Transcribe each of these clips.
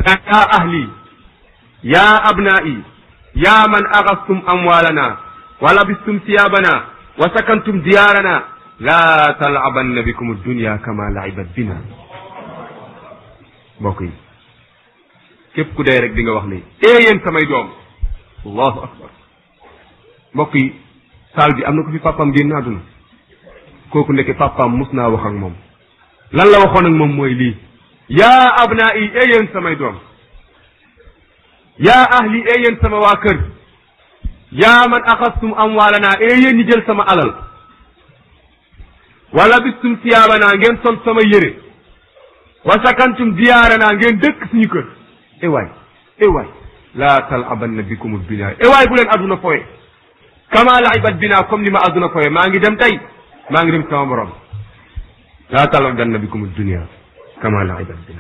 yaa ahli yaa abnaa'i yaa man axastum amwaalana wa labistum siyaabana wa sakantum diyaarana laa talabanna bikum dunya kama laibat bina mbokk yi képp ku dee rek di nga wax ne ee yéen samay doom allahu akbar mbokk yi saal bi am na ko fi papaam génn àdduna kooku ndeke papaam mus naa wax ak moom lan la waxoon ak moom mooy lii yaa abnaa'i ee yéen samay doom yaa ahli ee yéen sama waa kër yaa man axastum amwaalana ee yéen ñi jël sama alal wala bistum siyaabana ngeen sol sama yére wa sakantum diyaarana ngeen dëkk suñu kër e waay e waay laa talabanna bikumul binaa e waay bu leen adduna foye kama laibat bina comme ni ma adduna foye maa ngi dem tey maa ngi dem sama borom laa talabanna bikumul dunia kama laibat bina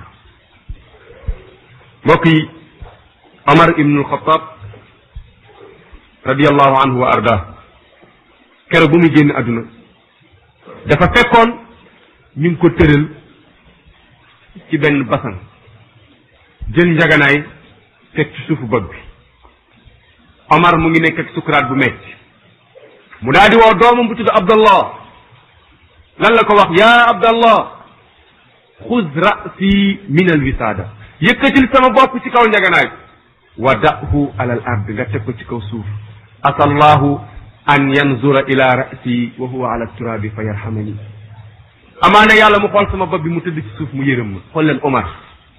mbokk yi Omar ibnul Xataab radiallahu anhu wa arda keroog bu muy génn adduna dafa fekkoon ñu ngi ko tëral ci benn basan jël njaganaay teg ci suufu bopp bi Omar mu ngi nekk ak sukuraat bu metti mu daal di woo doomam bu tudd Abdallah lan la ko wax yaa Abdallah xuz rasi min al wisaada yëkkatil sama bopp ci kaw njaganaay wa dahu ala al ard nga teg ko ci kaw suuf asallahu an yanzura ila rasi wa huwa ala turabi fa yarhamani amaana yàlla mu xool sama bopp bi mu tëdd ci suuf mu yërëm ma xool leen Omar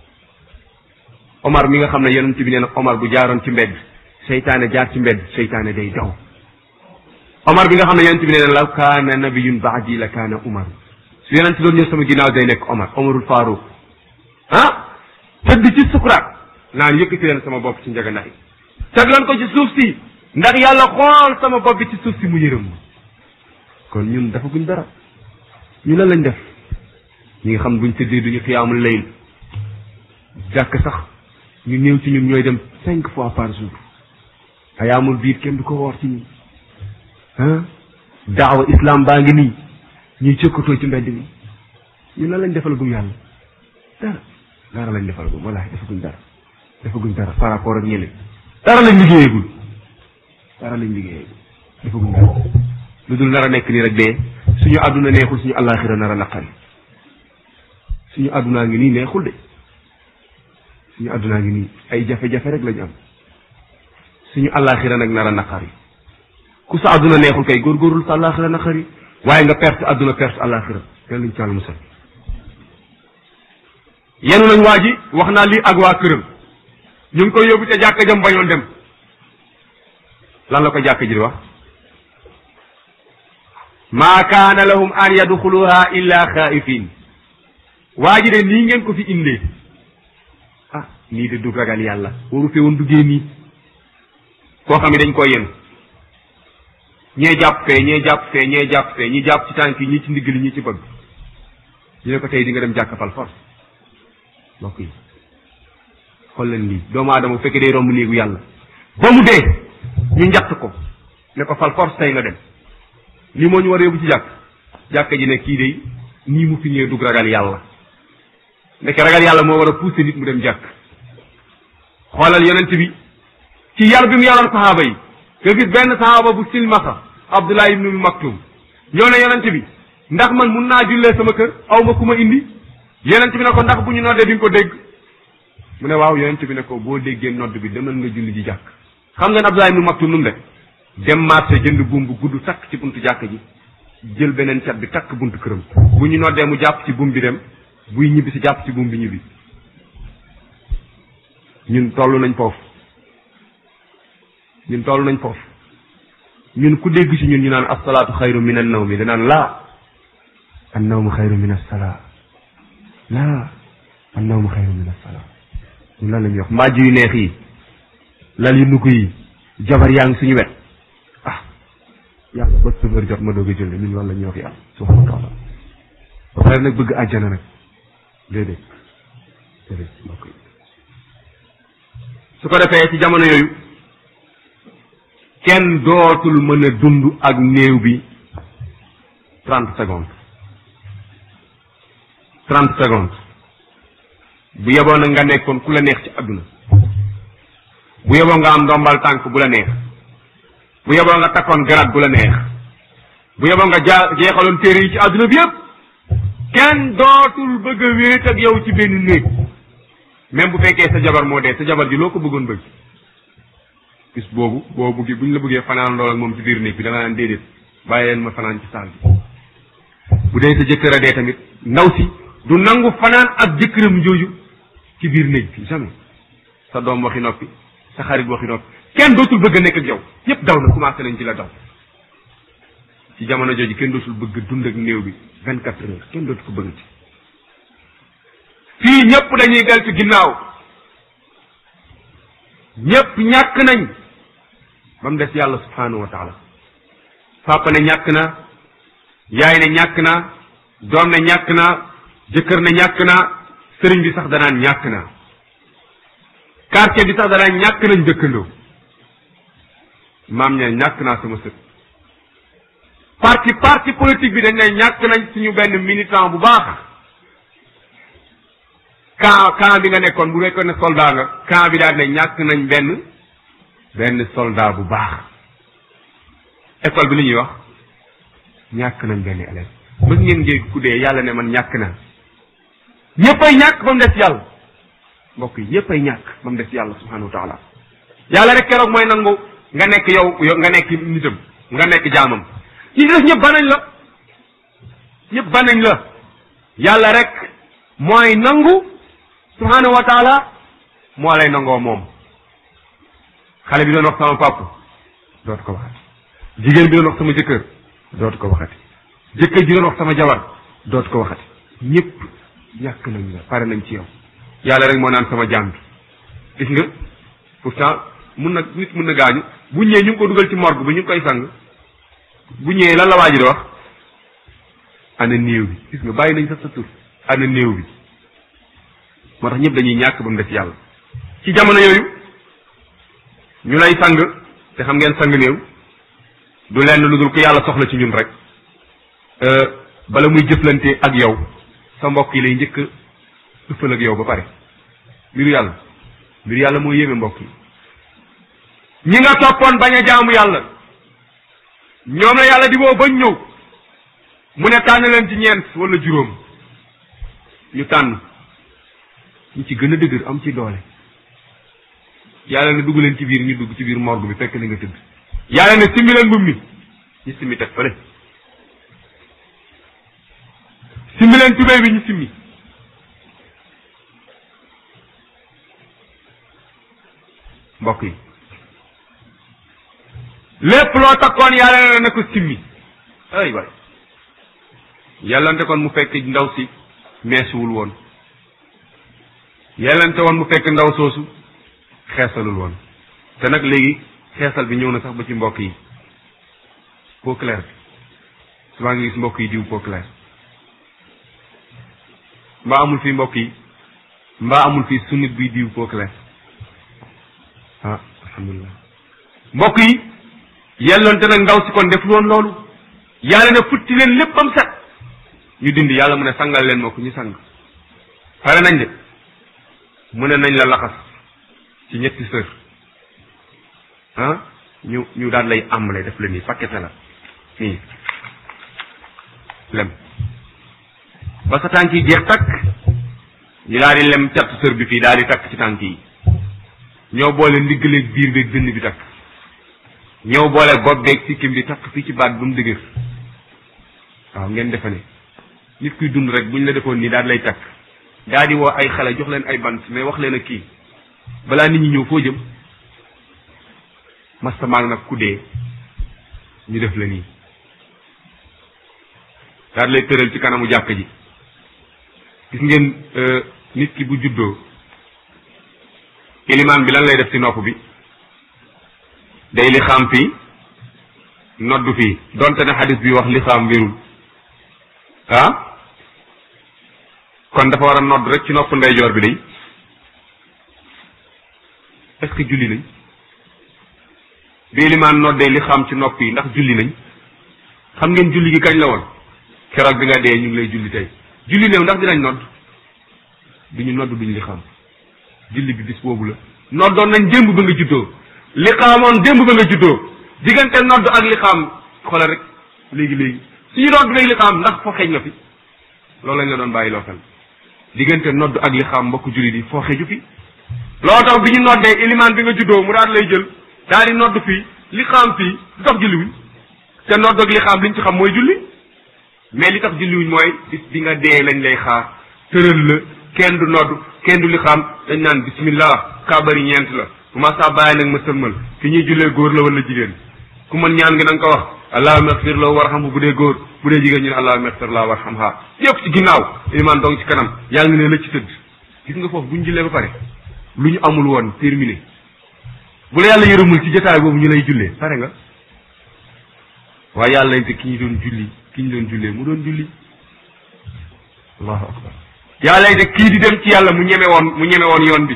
Omar mi nga xam ne yonent bi nee na Omar bu jaaroon ci mbedd seytaane jaar ci mbedd seytaane day daw Omar bi nga xam ne yonent bi nee na law kaana nabiyun baadi la kaana Omar su yonent doon ñëw sama ginnaaw day nekk Omar Omarul Faruq ah tëdd ci sukuraat naan yëkkati leen sama bopp ci njaganaay teg leen ko ci suuf si ndax yàlla xool sama bopp bi ci suuf si mu yërëm ma kon ñun dafa guñ dara ñu lan lañ def ñi nga xam buñ tëddee duñu xiyaamul layl jàkk sax ñu néew ci ñun ñooy dem cinq fois par jour ayaamul biir kenn du ko woor ci ñi ah daawa islam baa ngi nii ñuy cëkkatoo ci mbedd mi ñu lan lañ defal gum yàlla dara dara lañ defal gum wallaahi defaguñ dara defaguñ dara par rapport ak ñeneen dara lañ liggéeyagul dara lañ liggéeyagul defaguñ dara lu dul nar a nekk nii rek dee suñu àdduna neexul suñu àllaaxira nar a naqari suñu àddunaa ngi nii neexul de suñu àddunaa ngi nii ay jafe-jafe rek lañu am suñu àllaaxira nag nar a naqari ku sa àdduna neexul kay góorgóorlu sa àllaaxira naqari waaye nga perte àdduna perte àllaaxira yàlla ñu ci àll musal yenu nañ waa ji wax naa lii ak waa këram ñu ngi koy yóbbu ca jàkka jam bañoon dem lan la ko jàkka ji di wax maa kaana lahum an yadxuluha illa xaifin waa ji de nii ngeen ko fi indee ah nii de du ragal yàlla waru fee woon duggee nii koo xam ne dañ koy yen ñee jàpp fee ñee jàpp fee ñee jàpp fee ñi jàpp ci tànk yi ñi ci ndigg li ñi ci bëgg ñu ne ko tey di nga dem jàkka fal force mbokk yi xool leen lii doomu aadama bu fekkee day romb néegu yàlla ba mu dee ñu njatt ko ne ko fal force tey nga dem lii moo ñu war a yóbbu ci jàkk jàkka ji ne kii day nii mu fi ñëwee dugg ragal yàlla ndeke ragal yàlla moo war a pousser nit mu dem jàkk xoolal yonent bi ci yar bi mu yaroon saxaaba yi nga gis benn saxaaba bu silmaxa Abdullah ibnu Maktum ñoo ne yonent bi ndax man mun naa jullee sama kër aw ma ku ma indi yonent bi ne ko ndax bu ñu noddee di nga ko dégg mu ne waaw yonent bi ne ko boo déggee nodd bi demal nga julli ji jàkk xam nga ne Abdullah ibnu Maktum nu mu def dem marché jënd buum bu gudd takk ci buntu jàkk ji jël beneen cat bi takk buntu këram bu ñu noddee mu jàpp ci buum bi dem buy ñibbi si jàpp ci buum bi ñibbi ñun toll nañ foofu ñun toll nañ foofu ñun ku dégg ci ñun ñu naan asalaatu xayru min an nawmi danaan laa an nawmu xayru min assalaa laa an nawmu xayru min assalaa ñun lan la ñuy wax mbaaj yu neex yi lal yu nugg yi jabar yaa ngi suñu wet ah yàlla ba sëbër jot ma doog a julli ñun loolu la ñuy wax yàlla subhanahu wa taala ba pare nag bëgg àjjana nag déedéet déedéet mbokk yi su ko defee ci jamono yooyu kenn dootul mën a dund ak néew bi trente secondes trente secondes bu yeboo nag nga nekkoon ku la neex ci àdduna bu yeboo nga am ndombal tànk bu la neex bu yeboo nga takkoon garab bu la neex bu yeboo nga jaa jeexaloon téere yi ci àdduna bi yëpp kenn dootul bëgg a wéet ak yow ci benn néeg même bu fekkee sa jabar moo dee sa jabar ji loo ko bëggoon bëgg bis boobu boo bëggee bu ñu la bëggee fanaan lool ak moom ci biir néeg bi da nga naan déedéet bàyyi leen ma fanaan ci saal bi bu dee sa jëkkër a dee tamit ndaw si du nangu fanaan ak jëkkëram jooju ci biir néeg bi jamais sa doom waxi noppi sa xarit waxi noppi kenn dootul bëgg a nekk ak yow ñëpp daw na commencé nañ ci la daw ci jamono jooju kenn dootul bëgg dund ak néew bi vingt quatre heures kenn dootu ko bëggati fii ñëpp dañuy deltu ginnaaw ñëpp ñàkk nañ ba mu des yàlla subhanahu wa taala papa ne ñàkk na yaay ne ñàkk na doom ne ñàkk na jëkkër ne ñàkk na sëriñ bi sax danaan ñàkk na quartier bi sax danaan ñàkk nañ dëkkandoo maam ña ñàkk naa sama sët parti parti politique bi dañ ne ñàkk nañ suñu benn militant bu baax camp camp bi nga nekkoon bu nekkoon ne soldat nga camp bi daal ne ñàkk nañ benn benn soldat bu baax école bi li ñuy wax ñàkk nañ benn élève mës ngeen ngeen ku dee yàlla ne man ñàkk naa ñëppay ñàkk ba mu des yàlla mbokk yi ñëppay ñàkk ba mu des yàlla subhanahu wa taala yàlla rek keroog mooy nangu nga nekk yow yow nga nekk nitam nga nekk jaamam ñi des ñëpp banañ la ñëpp banañ la yàlla rek mooy nangu subhanahu wa taala moo lay nangoo moom xale bi doon wax sama papa dootu ko waxati jigéen bi doon wax sama jëkkër dootu ko waxati jëkkër ji doon wax sama jabar dootu ko waxati ñëpp ñàkk nañ la pare nañ ci yow yàlla rek moo naan sama jaam bi gis nga pourtant mun na nit mun na gaañu bu ñëwee ñu ngi ko dugal ci morgue bi ñu ngi koy sang bu ñëwee lan la waa ji di wax ana néew bi gis nga bàyyi nañ sax sa tur ana néew bi moo tax ñëpp dañuy ñàkk ba mu def yàlla ci jamono yooyu ñu lay sang te xam ngeen sang néew du lenn lu dul ko yàlla soxla ci ñun rek bala muy jëflante ak yow sa mbokk yi lay njëkk ëffal ak yow ba pare mbiru yàlla mbiru yàlla moo yéeme mbokk yi ñi nga toppoon bañ a jaamu yàlla ñoom la yàlla di woo bañ ñëw mu ne tànn leen ci ñeent wala juróom ñu tànn ñu ci gën a dëgër am ci doole yàlla ne dugg leen ci biir ñu dugg ci biir morgue bi fekk na nga tëdd yàlla ne simmi leen mbubb mi ñu simmi teg fële simmi leen tubéy bi ñu simmi mbokk yi lépp loo takkoon yàlla ne na ko simmi ay waay yàllante kon mu fekk ndaw si meesuwul woon yàllante woon mu fekk ndaw soosu xeesalul woon te nag léegi xeesal bi ñëw na sax ba ci mbokk yi peau claire bi souvent nga gis mbokk yi diw peau claire mbaa amul fii mbokk yi mbaa amul fii sunnit buy diw peau claire ah alhamdulilah mbokk yi yelloonte nag ndaw si kon def woon loolu yàlla ne futti leen léppam set ñu dindi yàlla mu ne sangal leen moo ko ñu sang pare nañ de mu ne nañ la laxas ci ñetti sër ah ñu ñu daal lay àmbale def la nii paquete la nii lem ba sa tànk yi jeex takk ñu daal di lem catu sër bi fii daal di takk ci tànk yi ñoo boole ndiggaleeg biir beeg dënn bi takk ñëw boole bopp beeg sikkim bi takk fii ci baat bi ba mu dëgër waaw ngeen defe ne nit kuy dund rek buñ la defoon nii daal lay takk daa di woo ay xale jox leen ay bant mais wax leen a kii balaa nit ñi ñëw foo jëm mastamaal nag ku dee ñu def la nii daal lay tëral ci kanamu jàkk ji gis ngeen nit ki bu juddoo ilimaan bi lan lay def ci nopp bi day li xam fii noddu fii donte ne xadis bi wax li xam wérul ah kon dafa war a nodd rek ci nopp ndeyjoor bi day est-ce que julli nañ bi ilimaan noddee li xam ci nopp yi ndax julli nañ xam ngeen julli gi kañ la woon keroog bi nga dee ñu ngi lay julli tey julli néew ndax dinañ nodd duñu nodd duñu li xam julli bi bis boobu la noddoon nañ démb ba nga juddoo li xaamoon démb ba nga juddoo diggante nodd ak li xam xoolal rek léegi léegi suñu nodd léegi li xam ndax foo xeeñ na fi loolu lañ la doon bàyyi loo xel diggante nodd ak li xam mbokk julli di foo xeeju fi loo tax bi ñu noddee ilimaan bi nga juddoo mu daal lay jël daal di nodd fii li xam fii lu tax julliwuñ te nodd ak li xam liñ ci xam mooy julli mais li tax julliwuñ mooy bis bi nga dee lañ lay xaar tëral la kenn du nodd kenn du li xam dañ naan bismillah kabari ñeent la bu ma saa bàyyi nag ma sëlmal ki ñuy jullee góor la wala jigéen ku mën ñaan nga na nga ko wax allahumma ighfir lahu warhamhu bu dee góor bu dee jigéen ñu ne allahumma ighfir lahu warhamha yëpp ci ginnaaw ilimaan dong ci kanam yaa ngi ne la ci tëdd gis nga foofu bu ñu jullee ba pare lu ñu amul woon terminé bu la yàlla yërëmul ci jotaay boobu ñu lay jullee pare nga waaye yàlla nañ te ki ñu doon julli ki ñu doon jullee mu doon julli allahu akbar yàlla nañ te kii di dem ci yàlla mu ñeme woon mu ñeme woon yoon bi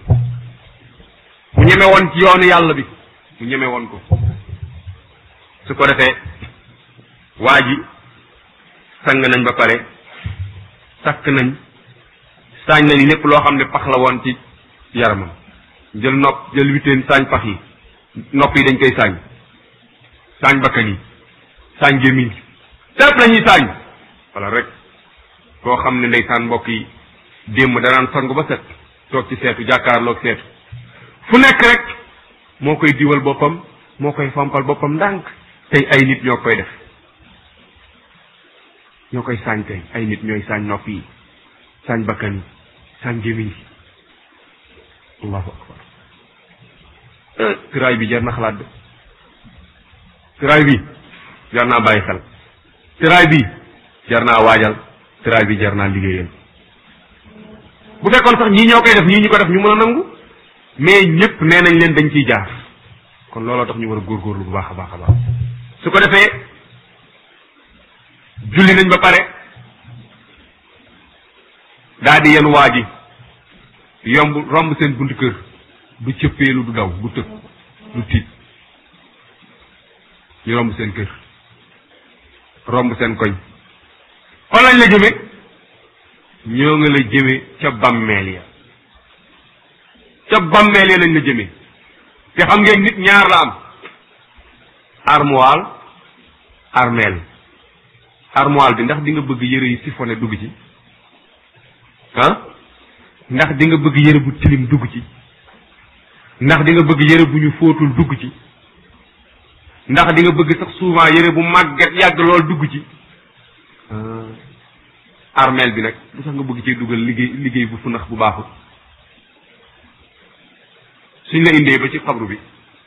mu ñeme woon ci yoonu yàlla bi mu ñeme woon ko su ko defee waa ji sang nañ ba pare takk nañ saañ nañ lépp loo xam ne pax la woon ci yaramam jël nopp jël witeen saañ pax yi nopp yi dañ koy saañ saañ bakkan yi saañ gémmiñ lépp la ñuy saañ wala rek koo xam ne ndeysaan mbokk yi démb danaan sangu ba set toog ci seetu jàkkaarloog seetu fu nekk rek moo koy diwal boppam moo koy fompal boppam ndànk tey ay nit ñoo koy def ñoo koy saañ tey ay nit ñooy saañ nopp yi saañ bakkan yi saañ gémmiñ yi allahu akbar tiraay bi jar na xalaat de tiraay bi jar naa bàyyi xel tiraay bi jar naa waajal tiraay bi jar naa liggéeyal bu fekkoon sax ñii ñoo koy def ñii ñu ko def ñu mën a nangu mais ñëpp nee nañ leen dañ ciy jaar kon looloo tax ñu war a góorgóorlu bu baax a baax a baax su ko defee julli nañ ba pare daa di yenn waa ji yomb romb seen buntu kër du cëppeelu du daw du tëb du tiit ñu romb seen kër romb seen koñ fan lañ la jëme ñoo nga la jëme ca bàmmeel ya ca bàmmeel ya lañ la jëme te xam ngeen nit ñaar la am armoire armeel armoire bi ndax di nga bëgg yëre yi siphonné dugg ci ah ndax di nga bëgg yëre bu tilim dugg ci ndax di nga bëgg yëre bu ñu fóotul dugg ci ndax di nga bëgg sax souvent yëre bu màggat yàgg lool dugg ci armeel bi nag lu sax nga bëgg cee dugal liggéey liggéey bu funax bu baaxul suñ la indee ba ci xabru bi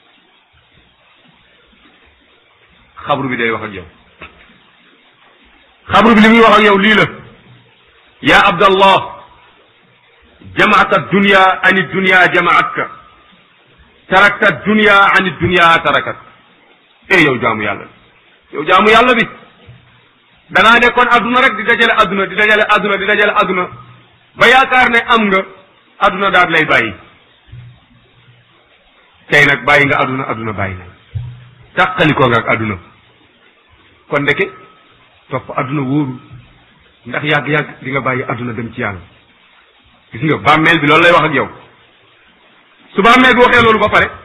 xabru bi day wax ak yow xabru bi li muy wax ak yow lii la yaa abdallah jamaata dunya ani dunya jamaatka tarakta dunya ani dunya tarakat eh yow jaamu yàlla bi yow jaamu yàlla bi dangaa nekkoon adduna rek di dajale adduna di dajale adduna di dajale adduna ba yaakaar ne am nga adduna daal lay bàyyi tey nag bàyyi nga adduna adduna bàyyi na tàqalikoo nga ak adduna kon ndeke topp adduna wóoru ndax yàgg-yàgg di nga bàyyi adduna dem ci yàlla gis nga bàmmeel bi loolu lay wax ak yow su bàmmeel bi waxee loolu ba pare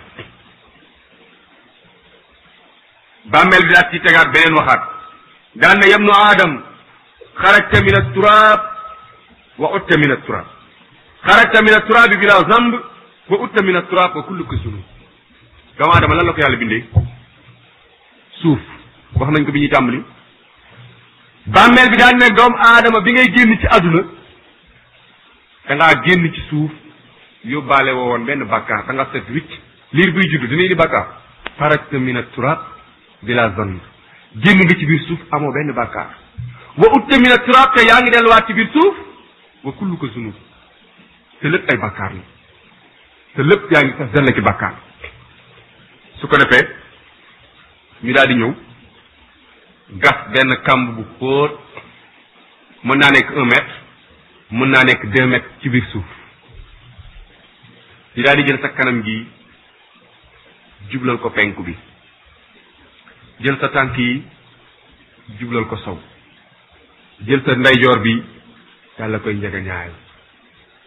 bàmmeel bi daat ci tegaat beneen waxaat daan na yabnu aadam xarajta min aturaab wa utta min aturaab xarajta min aturaabi bila zamb wa utta min aturaab wa kulluka zunub doomu aadama lan la ko yàlla bindee suuf wax nañ ko bi ñuy tàmbali bàmmeel bi daan ne doomu aadama bi ngay génn ci àdduna da ngaa génn ci suuf yóbbaale woo woon benn bàkkaar da nga set wicc liir buy judd dina indi bàkkaar xarajta min aturaab bila zamb génn nga ci biir suuf amoo benn bàkkaar wa utta min aturaab te yaa ngi delluwaat ci biir suuf wa kulluka zunub te lépp ay bàkkaar la te lépp yaa ngi sax dell ki bàkkaar su ko defee ñu daal di ñëw gas benn kamb bu xóot mën naa nekk un mètre mën naa nekk deux mètres ci biir suuf ñu daal di jël sa kanam gi jublal ko penku bi jël sa tànk yi jublal ko sow jël sa ndeyjoor bi yàlla koy njëga ñaayal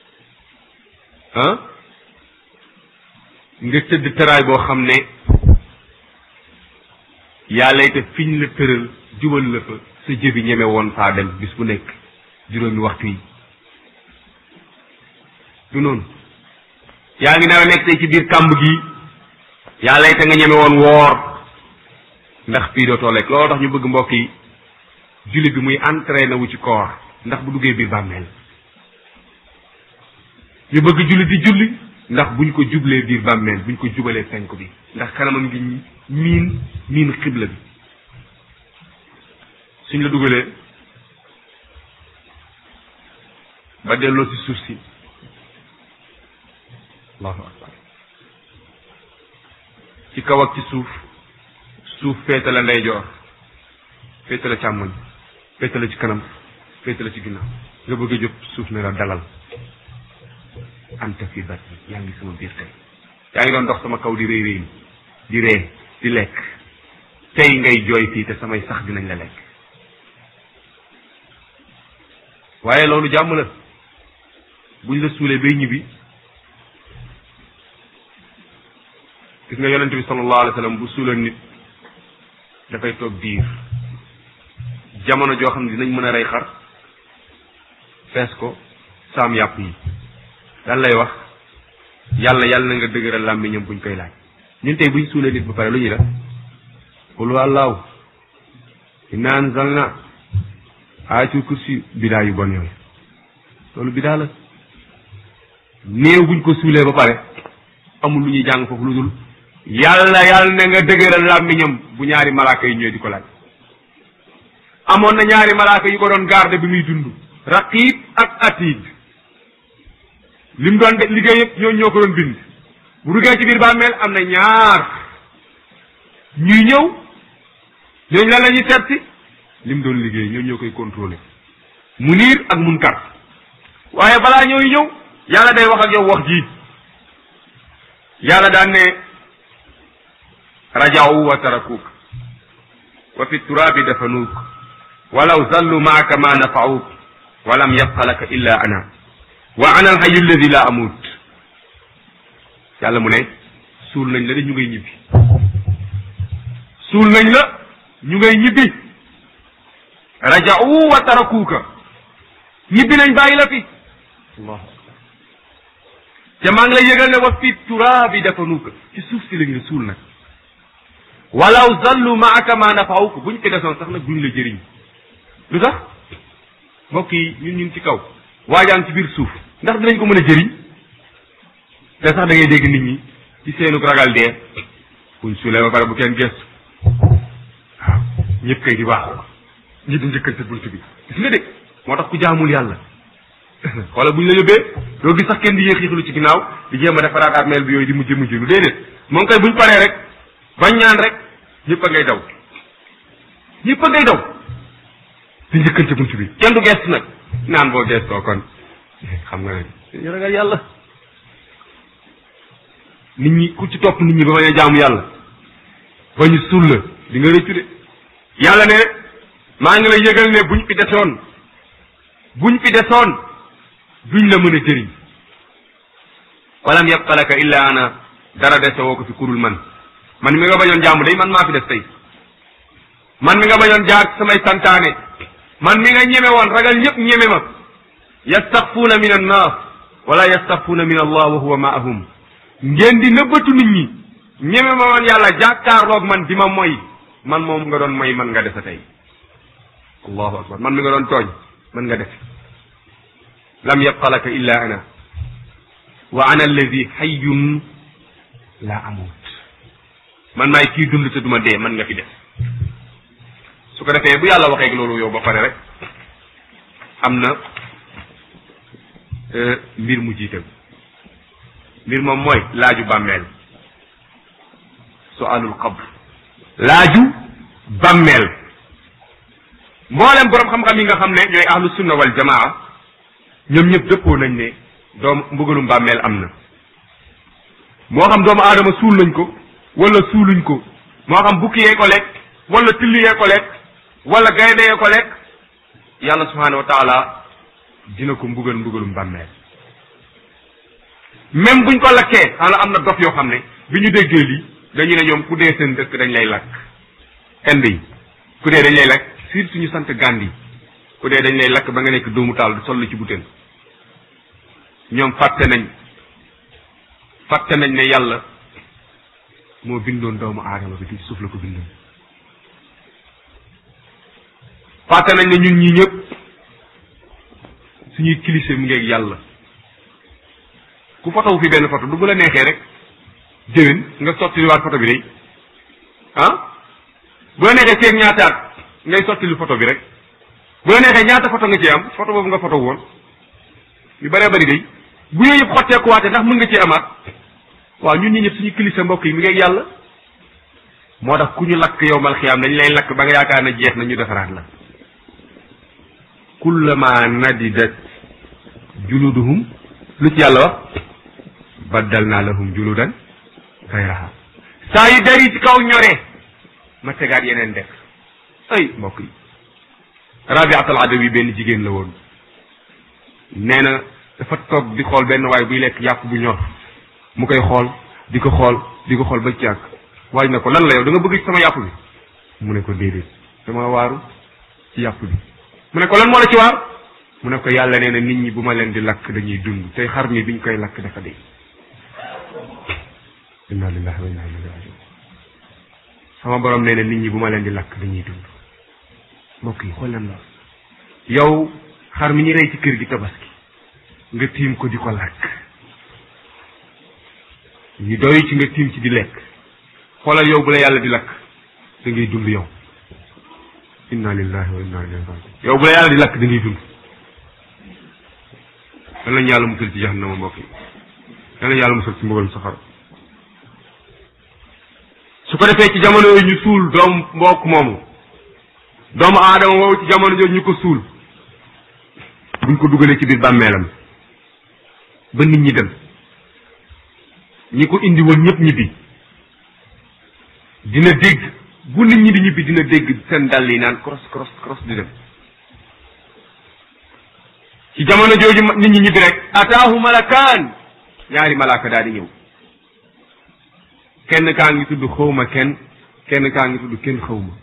ah nga tëdd tëraay boo xam ne yàlla te fiñ la tëral jubal la fa sa jëbi ñeme woon faa dem bis bu nekk juróomi waxtu yi du noonu yaa ngi nar a nekk tey ci biir kàmb gi yàlla te nga ñeme woon woor ndax fii dootoo lekk looloo tax ñu bëgg mbokk yi julli bi muy entraîné wu ci koor ndax bu duggee biir bàmmeel ñu bëgg julli di julli ndax buñ ko jublee biir bàmmeel buñ ko jubalee penk bi ndax kanamam ngi miin miin xibla bi suñ la dugalee ba delloo ci suuf si allahu akbar ci kaw ak ci suuf suuf féete la ndeyjoor féete la càmmoñ féete la ci kanam féete la ci ginnaaw nga bëgg a jóg suuf ne la dalal anta fi batni yaa ngi sama biir tey yaa ngi doon dox sama kaw di réy réy di ree di lekk tey ngay jooy fii te samay sax dinañ la lekk waaye loolu jàmm la buñ la suulee bay ñibbi gis nga yonente bi sallallahu alayhi wa sallam bu suuleen nit dafay toog diir jamono joo xam ne dinañ mën a rey xar fees ko saam yàpp yi lan lay wax yàlla yàlla na nga dëgëral làmmiñam buñ koy laaj ñun tey buñ suulee nit ba pare lu ñuy def qul allahu inna anzalna ayatul kursi bidaa yu bon yooyu loolu bidaa la néew buñ ko suulee ba pare amul lu ñuy jàng foofu lu dul yàlla yàlla na nga dëgëral làmmiñam bu ñaari malaaka yi ñëwee di ko laaj amoon na ñaari malaaka yu ko doon garde bi muy dund raqib ak atid lim doon de liggéey yëpp ñoo ñoo ko doon bind bu duggee ci biir bàmmeel am na ñaar ñuy ñëw ñooñu lan la ñuy seet si lim doon liggéey ñoo ñoo koy contrôler munir ak munkar waaye balaa ñooy ñëw yàlla day wax ak yow wax ji yàlla daan ne rajaw wa tarakuk wa fi turabi dafanuuk walaw zallu maaka ma nafauk wa lam yabqa laka illa ana wa ana alhayu alladi la amut yàlla mu ne suul nañ la de ñu ngay ñibbi suul nañ la ñu ngay ñibbi raja'u wa tarakuuka ñibbi nañ bàyyi la fi allahu akbar te maa ngi lay yëgal ne wa fi turaabi dafanuuka ci suuf si lañ la suul nag walaw zallu maaka ma nafaawuka buñ fi desoon sax nag duñ la jëriñ lu tax mbokk yi ñun ñun ci kaw waajaan ci biir suuf ndax dinañ ko mën a jëriñ te sax da ngay dégg nit ñi ci seenu ragal dee buñ suulee ba pare bu kenn gestu waaw ñëpp kay di waaxu ñi di njëkkante bunt bi gis nga dégg moo tax ku jaamul yàlla wala buñ la yóbbee doo gis sax kenn di yéex yéexlu ci ginnaaw di jéem a defaraat armeel bi yooyu di mujj mujj lu déedéet moom kay buñ paree rek bañ ñaan rek ñëpp a ngay daw ñëpp a ngay daw di njëkkante bunt bi kenn du gestu nag naan boo gestoo kon xam nga ne ñu ragal yàlla nit ñi ku ci topp nit ñi ba bañ a jaamu yàlla ba ñu suul la di nga rëccu de yàlla ne maa ngi lay yëgal ne buñ fi desoon buñ fi desoon duñ la mën a jëriñ walam yabqa laka illa ana dara dese woo ko fi kurul man man mi nga bañoon jaamu day man maa fi des tey man mi nga bañoon jaar samay santaane man mi nga ñeme woon ragal ñëpp ñeme ma yastaxfuuna min annaas wala yastaxfuuna min allah wa huwa maahum ngeen di nëbbatu nit ñi ñeme ma woon yàlla jàkkaarloog man di ma moy man moom nga doon moy man nga defe tey allahu akbar man mi nga doon tooñ man nga def lam yabqa laka illa ana wa ana alladi xayyun la amut man maay kii dund te duma dee man nga fi def su ko defee bu yàlla waxee loolu yow ba pare rek am na mbir mu jiite mbir moom mooy laaju bàmmeel sualul qabr laaju bàmmeel mboolem borom xam-xam yi nga xam ne ñooy ahlu sunna wal jamaa ñoom ñëpp dëppoo nañ ne doom mbugalum bàmmeel am na moo xam doomu aadama suul nañ ko wala suuluñ ko moo xam bukki yee ko lekk wala tilli yee ko lekk wala gaynde yee ko lekk yàlla subhanahu wa taala dina ko mbugal mbugalum bàmmeel même buñ ko lakkee xanaa am na dof yoo xam ne bi ñu déggee lii dañu ne ñoom ku dee seen dëkk dañ lay lakk ind yi ku dee dañ lay lakk surtout ñu sant Gandhi ku dee dañ lay lakk ba nga nekk doomu taal sol la ci butéel ñoom fàtte nañ fàtte nañ ne yàlla moo bindoon doomu aadama bi ci suuf la ko bindoon fàtte nañ ne ñun ñii ñëpp suñuy kilise mu ngeeg yàlla ku fotowu fi benn photo du bu la neexee rek déwén nga sottiliwaat photo bi day ah bu la neexee feeg ñaataat ngay sottili photo bi rek bu la neexee ñaata photo nga ci am photo boobu nga photo woon yu bëree bëri day bu yooyu yëpp xotteekuwaate ndax mën nga ci amaat waaw ñun ñi ñëpp suñu kilisa mbokk yi mi ngeeg yàlla moo tax ku ñu lakk yow mal xiyaam dañ lay lakk ba nga yaakaar na jeex na ñu defaraat la kullama nadidat juluduhum lu ci yàlla wax baddal naa lahum juludan gayraha saa yu dari ci kaw ñoree ma tegaat yeneen def ay mbokk yi rabiat al adawi benn jigéen la woon nee na dafa toog di xool benn waay buy lekk yàpp bu ñor mu koy xool di ko xool di ko xool ba ci àgg waaj na ko lan la yow da nga bëgg ci sama yàpp bi mu ne ko déedéet dama waaru ci yàpp bi mu ne ko lan moo la ci waar mu ne ko yàlla nee na nit ñi bu ma leen di lakk dañuy dund tey xar mi biñ koy lakk dafa dee inna lillahi wa inna ilayhi rajiun sama borom nee na nit ñi bu ma leen di lakk dañuy dund mbokk yi xool leen la yow xar mi ñu rey ci kër gi tabaski nga tiim ko di ko lakk ñu doy ci nga tiim ci di lekk xoolal yow bu la yàlla di lakk da ngay dund yow inna lillahi wa inna ilayhi rajiun yow bu la yàlla di lakk da ngay dund dan lañu yàlla musal ci jahannama mbokk yi dan lañu yàlla musal ci mbugalum safara su ko defee ci jamono yooyu ñu suul doom mbokk moomu doomu aadama woowu ci jamono jooju ñu ko suul buñ ko dugalee ci biir bàmmeelam ba nit ñi dem ñi ko indi woon ñëpp ñibbi dina dégg bu nit ñi di ñibbi dina dégg seen dàll yi naan cross cross cross di dem ci jamono jooju nit ñi ñibbi rek ataahu malakaan ñaari malaaka daal di ñëw kenn kaa ngi tudd xawma kenn kenn kaa ngi tudd kenn xawma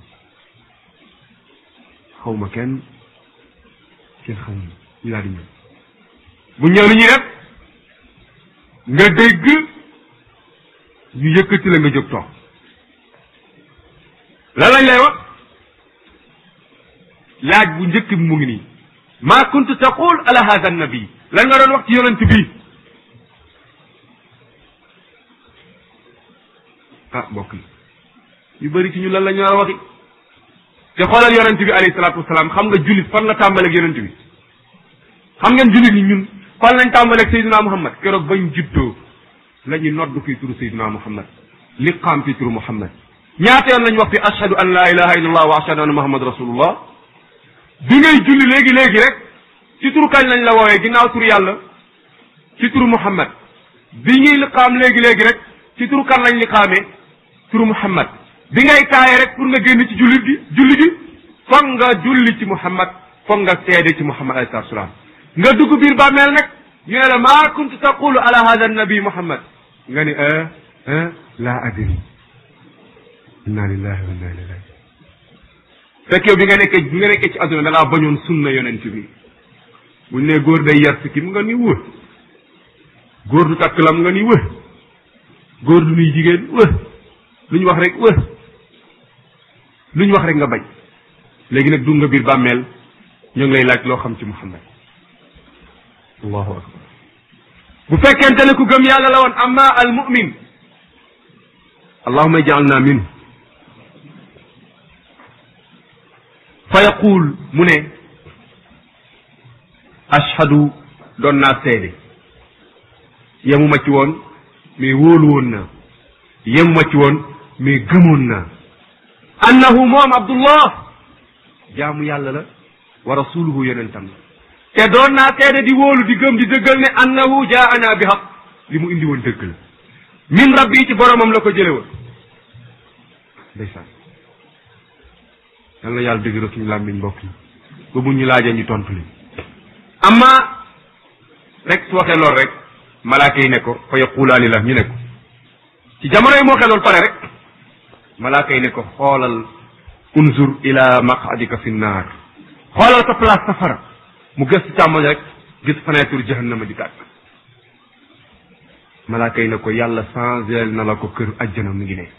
xawma kenn kenn xawma ñu daal di ñëw bu ñëw li ñuy def nga dégg ñu yëkkati la nga jóg toog lan lañ lay wax laaj bu njëkk bi mu ngi nii maa kuntu taqul ala hada nabi lan nga doon wax ci yonent bi ah mbokk yi yu bëri ci ñu lan la ñu war a waxi te xoolal yonent bi alayhi salaatu wasalaam xam nga jullit fan la tàmbaleeg yonent bi xam ngeen jullit ñi ñun fan lañ tàmbaleeg Seydina Muhammad keroog bañ juddoo la ñu nodd fii turu Seydina Muhammad liqaam fii turu Muhammad ñaata yoon lañ wax fi ashhadu an la ilaha illallah wa ashhadu anna muhammad rasulullah bi ngay julli léegi léegi rek ci turu kañ lañ la woowee ginnaaw turu yàlla ci turu Muhammad bi ñuy liqaam léegi léegi rek ci turu kan lañ liqaamee turu Muhammad bi ngay taaye rek pour nga génn ci jullit gi julli gi foog nga julli ci Muhammad foog nga seede ci Muhammad alayhi salaatu salaam nga dugg biir bàmmeel nag ñu ne la maa kuntu taqulu ala hada nabi Muhammad nga ni ah ah laa adri inna lillahi wa inna ilayhi rajiun fekk yow bi nga nekkee bi nga nekkee ci àdduna da ngaa bañoon sunna yonent bi buñ ne góor day yar si kim nga ni wë góor du takk lam nga ni wë góor du nuy jigéen wë lu ñu wax rek wë lu ñu wax rek nga bañ léegi nag dugg nga biir bàmmeel ñoo ngi lay laaj loo xam ci Muhammad allahu akbar bu fekkente ne ku gëm yàlla la woon amma al mu'min allahuma ij'alna minhu fa yaqul mu ne ashhadu doon naa seede yemuma ci woon mais wóolu woon naa yemuma ci woon mais gëmoon naa annahu moom abdullah jaamu yàlla la wa rasuluhu yonentam la te doon naa seede di wóolu di gëm di dëggal ne annahu jaana bi haq li mu indi woon dëgg la min rabbi ci boromam la ko jële woon ndeysaan yal na yàlla dëgëral suñu làmmiñ mbokk yi ba bu ñu laajee ñu tontu li amma rek su waxee lool rek malaaka yi ne ko fa yaqulaani la ñu ne ko ci jamono yi moo xeloon pare rek malaaka yi ne ko xoolal unzur ila maqadika fi naar xoolal sa place safara mu gëstu càmmoñ rek gis fenêtre jahannama di tàkk malaaka yi ne ko yàlla changé na la ko kër ajjana mi ngi ne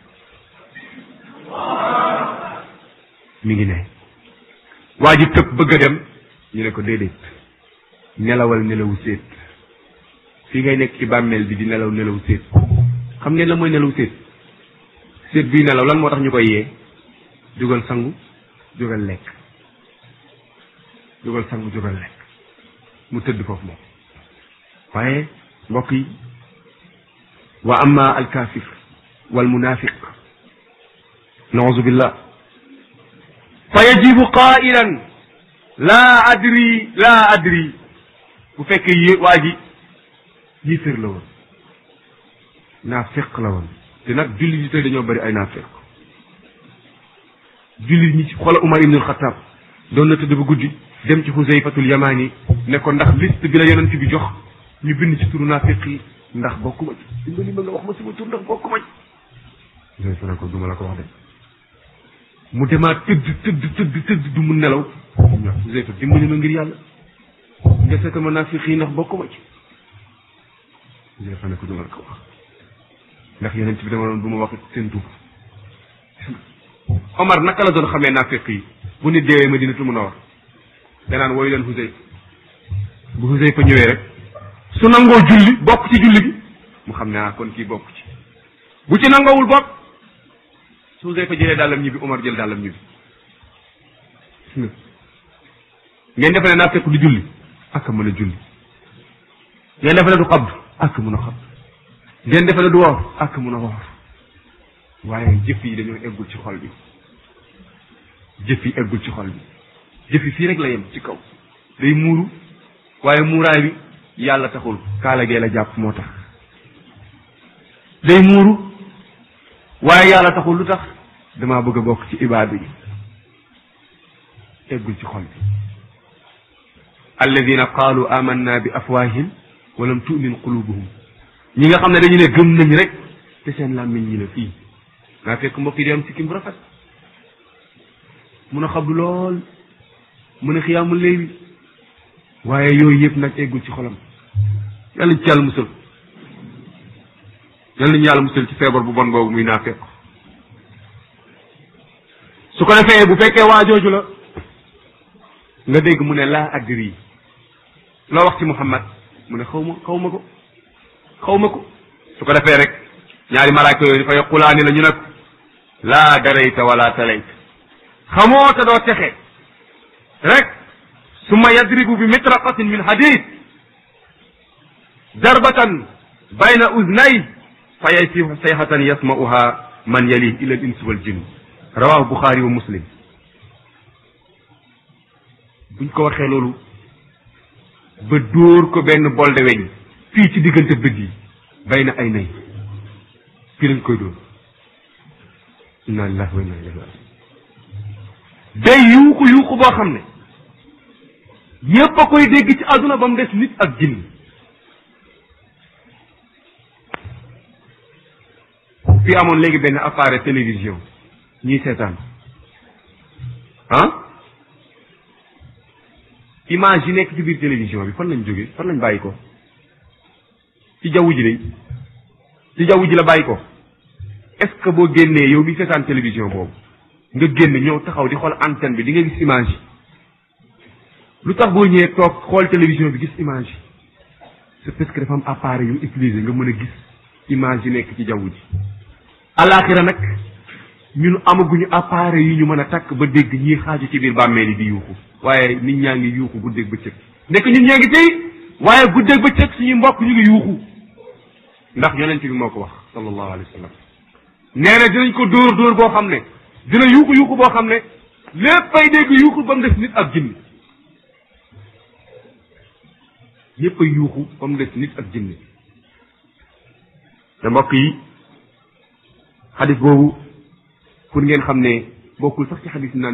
mi ngi ne waa ji tëb bëgg a dem ñu ne ko déedéet nelawal nelawu séet fii ngay nekk ci bàmmeel bi di nelaw nelawu séet xam ngeen la mooy nelawu séet séet bii nelaw lan moo tax ñu koy yee jógal sangu jógal lekk jógal sangu jógal lekk mu tëdd foofu moom waaye mbokk yi wa amma alkafir wal munafiq nauzu billah fa yajibu qailan laa adri laa adri bu fekkee yé waa ji yéeféer la woon naafiq la woon te nag jullit yi tey dañoo bëri ay naafiq jullit ñi ci xoola Umar ibnul Xataab doon na tëdd ba guddi dem ci Xuseyfatul Yamaani ne ko ndax liste bi la yonent bi jox ñu bind ci turu naafiq yi ndax bokkuma ci dimbali ma nga wax ma sama tur ndax bokkuma ci Xuseyfa ne ko duma la ko wax de mu demaat tëdd tëdd tëdd tëdd du mu nelaw ñoo Xuseyfa dimbali ma ngir yàlla nga seeta ma naafiq yi ndax bokkuma ci Xuseyfa ne ko duma la ko wax ndax yonent bi dama doon bu ma wax seen tur Omar naka la doon xamee naafiq yi bu nit deewee Madinatul Munawwara danaan woyu leen Xuseyfa bu Xuseyfa ñëwee rek su nangoo julli bokk ci julli bi mu xam ne ah kon kii bokk ci bu ci nangoowul bokk su Xuseyfa jëlee dàllam ñibbi Omar jël dàllam ñibbi ngeen defe ne naafiq du julli ak mën a julli ngeen defe ne du xabd ak mën a xabd ngeen defe ne du woor ak mën a woor waaye jëf yi dañoo eggul ci xol bi jëf yi eggul ci xol bi jëf yi fii rek la yem ci kaw day muuru waaye muuraay bi yàlla taxul kaala gee la jàpp moo tax day muuru waaye yàlla taxul lu tax damaa bëgg a bokk ci ibaadu yi eggul ci xol bi alladina qaalu amanna bi afwahim walam tu'min qulubuhum ñi nga xam ne dañu ne gëm nañ rek te seen làmmiñ ñi la fii naa fekk mbokk yi di am sikkim bu rafet mun a xabdu lool mun a xiyaamul léewi waaye yooyu yëpp nag eggul ci xolam yàlla ñu ci yàlla musal yàlla ñu yàlla musal ci feebar bu bon boobu muy naa fekk su ko defee bu fekkee waa jooju la nga dégg mu ne laa adri loo wax ci Muhammad mu ne xaw ma xaw ma ko xaw ma ko su ko defee rek ñaari malaaka yooyu dafa yaqulaani la ñu ne ko laa darayta wala talayta xamoo te doo texe rek summa yadribu bi mitraqatin min hadid darbatan bayna uznay fa yasihu sayhatan yasma'uha man yalih ila al insi wal jinn rawahu buxaari wa muslim buñ ko waxee loolu ba dóor ko benn bol de weñ fii ci diggante bët yi bay na ay nay fii lañ koy dóor inna lillahi wa inna ilayhi rajiun day yuuxu yuuxu boo xam ne ñépp a koy dégg ci àdduna ba mu des nit ak jinn fii amoon léegi benn appareil télévision ñuy seetaan ah image yi nekk ci biir télévision bi fan lañ jóge fan lañ bàyyi ko ci jaww ji de ci jaww ji la bàyyi ko est-ce que boo génnee yow mi seetaan télévision boobu nga génn ñëw taxaw di xool antenne bi di nga gis image yi lu tax boo ñëwee toog xool télévision bi gis image yi c'est parce que dafa am appareil yu utiliser nga mën a gis image yi nekk ci jaww ji alaxira nag ñun amaguñu appareil yi ñu mën a takk ba dégg ñii xaaju ci biir bàmmeel yi di yuuxu waaye nit ñaa ngi yuuxu guddeeg bëccëg nekk ñun ñaa ngi tey waaye guddeeg bëccëg suñuy mbokk ñu ngi yuuxu ndax yonent bi moo ko wax sallallahu alayhi wa sallam nee na dinañ ko dóor dóor boo xam ne dina yuuxu yuuxu boo xam ne léppay dégg yuuxu ba mu des nit ak jinni ñëpp a yuuxu ba mu des nit ak jinni te mbokk yi xadis boobu pour ngeen xam ne bokkul sax ci xadis naan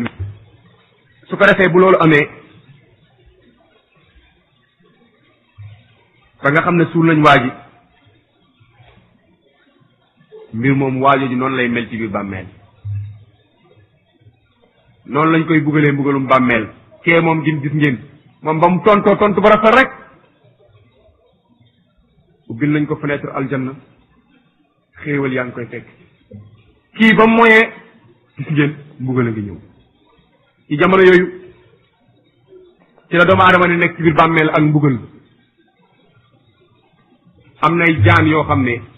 su ko defee bu loolu amee ba nga xam ne suul nañ waa ji mbir moom waajo ji noonu lay mel ci biir bàmmeel noonu lañ koy bugalee mbugalum bàmmeel kee moom gin gis ngeen moom ba mu tontoo tontu ba rafet rek ubbil nañ ko fenêtre aljanna xéewal yaa ngi koy fekk kii ba mu moyee gis ngeen mbugal a ngi ñëw ci jamono yooyu ci la doomu aadama ne nekk ci biir bàmmeel ak mbugal am nay jaan yoo xam ne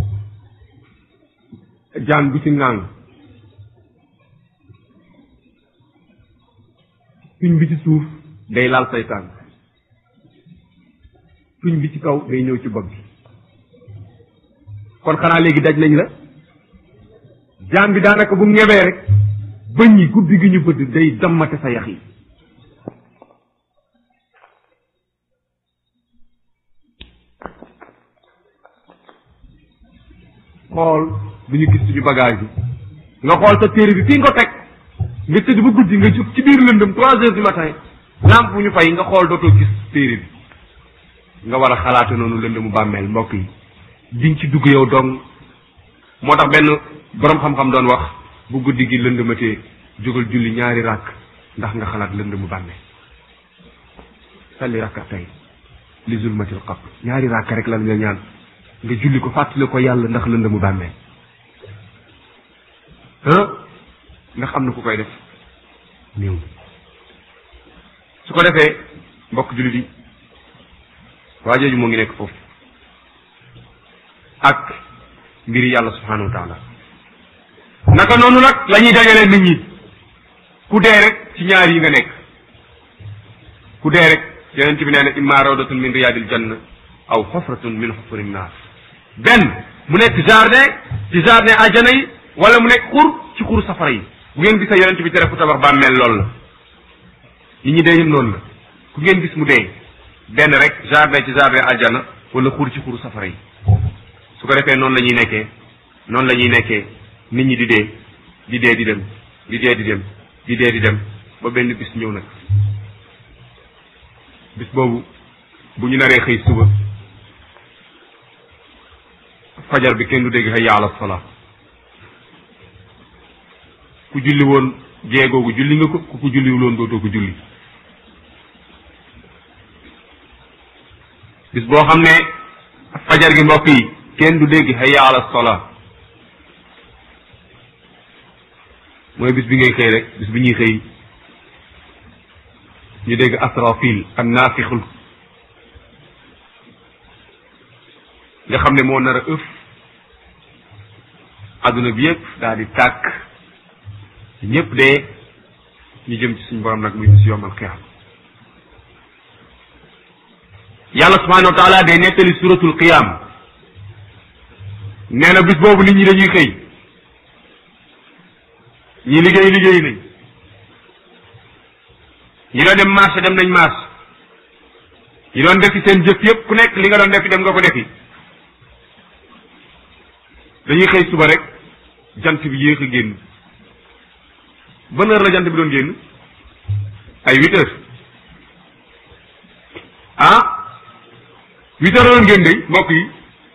jaan bu ci ŋàng tuñ bi ci suuf day laal say tànk tuñ bi ci kaw day ñëw ci bopp bi kon xanaa léegi daj nañ la jaan bi daanaka bu ñebee rek bëñ yi guddi gi ñu bëdd day dammate sa yax yi xool bu ñu gis suñu bagage bi nga xool sa téere bi fii nga ko teg nga tëdd ba guddi nga jóg ci biir lëndëm trois heures du matin lampe bu ñu fay nga xool dootoo gis téere bi nga war a xalaate noonu lëndëmu bàmmeel mbokk yi diñ ci dugg yow dong moo tax benn boroom xam-xam doon wax bu guddi gi lëndëmatee jógal julli ñaari ràkk ndax nga xalaat lëndëmu bàmmeel salli rakka tey li zulmatil qabr ñaari ràkk rek lan nga ñaan nga julli ko fàttali ko yàlla ndax lëndëmu bàmmeel ah ndax am na ku koy def néew su ko defee mbokk jullit yi waa jooju moo ngi nekk foofu ak mbiri yàlla subhanahu wa taala naka noonu nag la ñuy dajalee nit ñi ku dee rek ci ñaar yi nga nekk ku dee rek yonent bi nee na imma rawdatun min riyadil janna aw xofratun min xofari naar benn mu nekk jardin ci jardin àjjana yi wala mu nekk xur ci xur safara yi bu ngeen gisee yonent bi tere ku tabax bàmmeel loolu la nit ñi dee yëpp noonu la ku ngeen gis mu dee benn rek jardin ci jardin àjjana wala xur ci xuru safara yi su ko defee noonu la ñuy nekkee noonu la ñuy nekkee nit ñi di dee di dee di dem di dee di dem di dee di dem ba benn bis ñëw nag bis boobu bu ñu naree xëy suba fajar bi kenn du dégg hayya ala salaa ku julli woon jeegoogu julli nga ko ku ko julliwul woon dootoo ko julli bis boo xam ne fajar gi mbokk yi kenn du dégg hayya ala salaa mooy bis bi ngay xëy rek bis bi ñuy xëy ñu dégg asrafil ak naafixul nga xam ne moo nar a ëf adduna bi yëpp daal di tàkk ñëpp dee ñu jëm ci suñu borom nag muy bis yomal xiyaam yàlla subhanahu wa taala day nettali suratul qiyam nee na bis boobu nit ñi dañuy xëy ñi liggéey liggéey nañ ñi doon dem marché dem nañ marché ñi doon defi seen jëf yëpp ku nekk li nga doon defi dem nga ko defi dañuy xëy suba rek jant bi yéex a génn ban heure la jant bi doon génn ay huit heures ah huit heures la doon génn day mbokk yi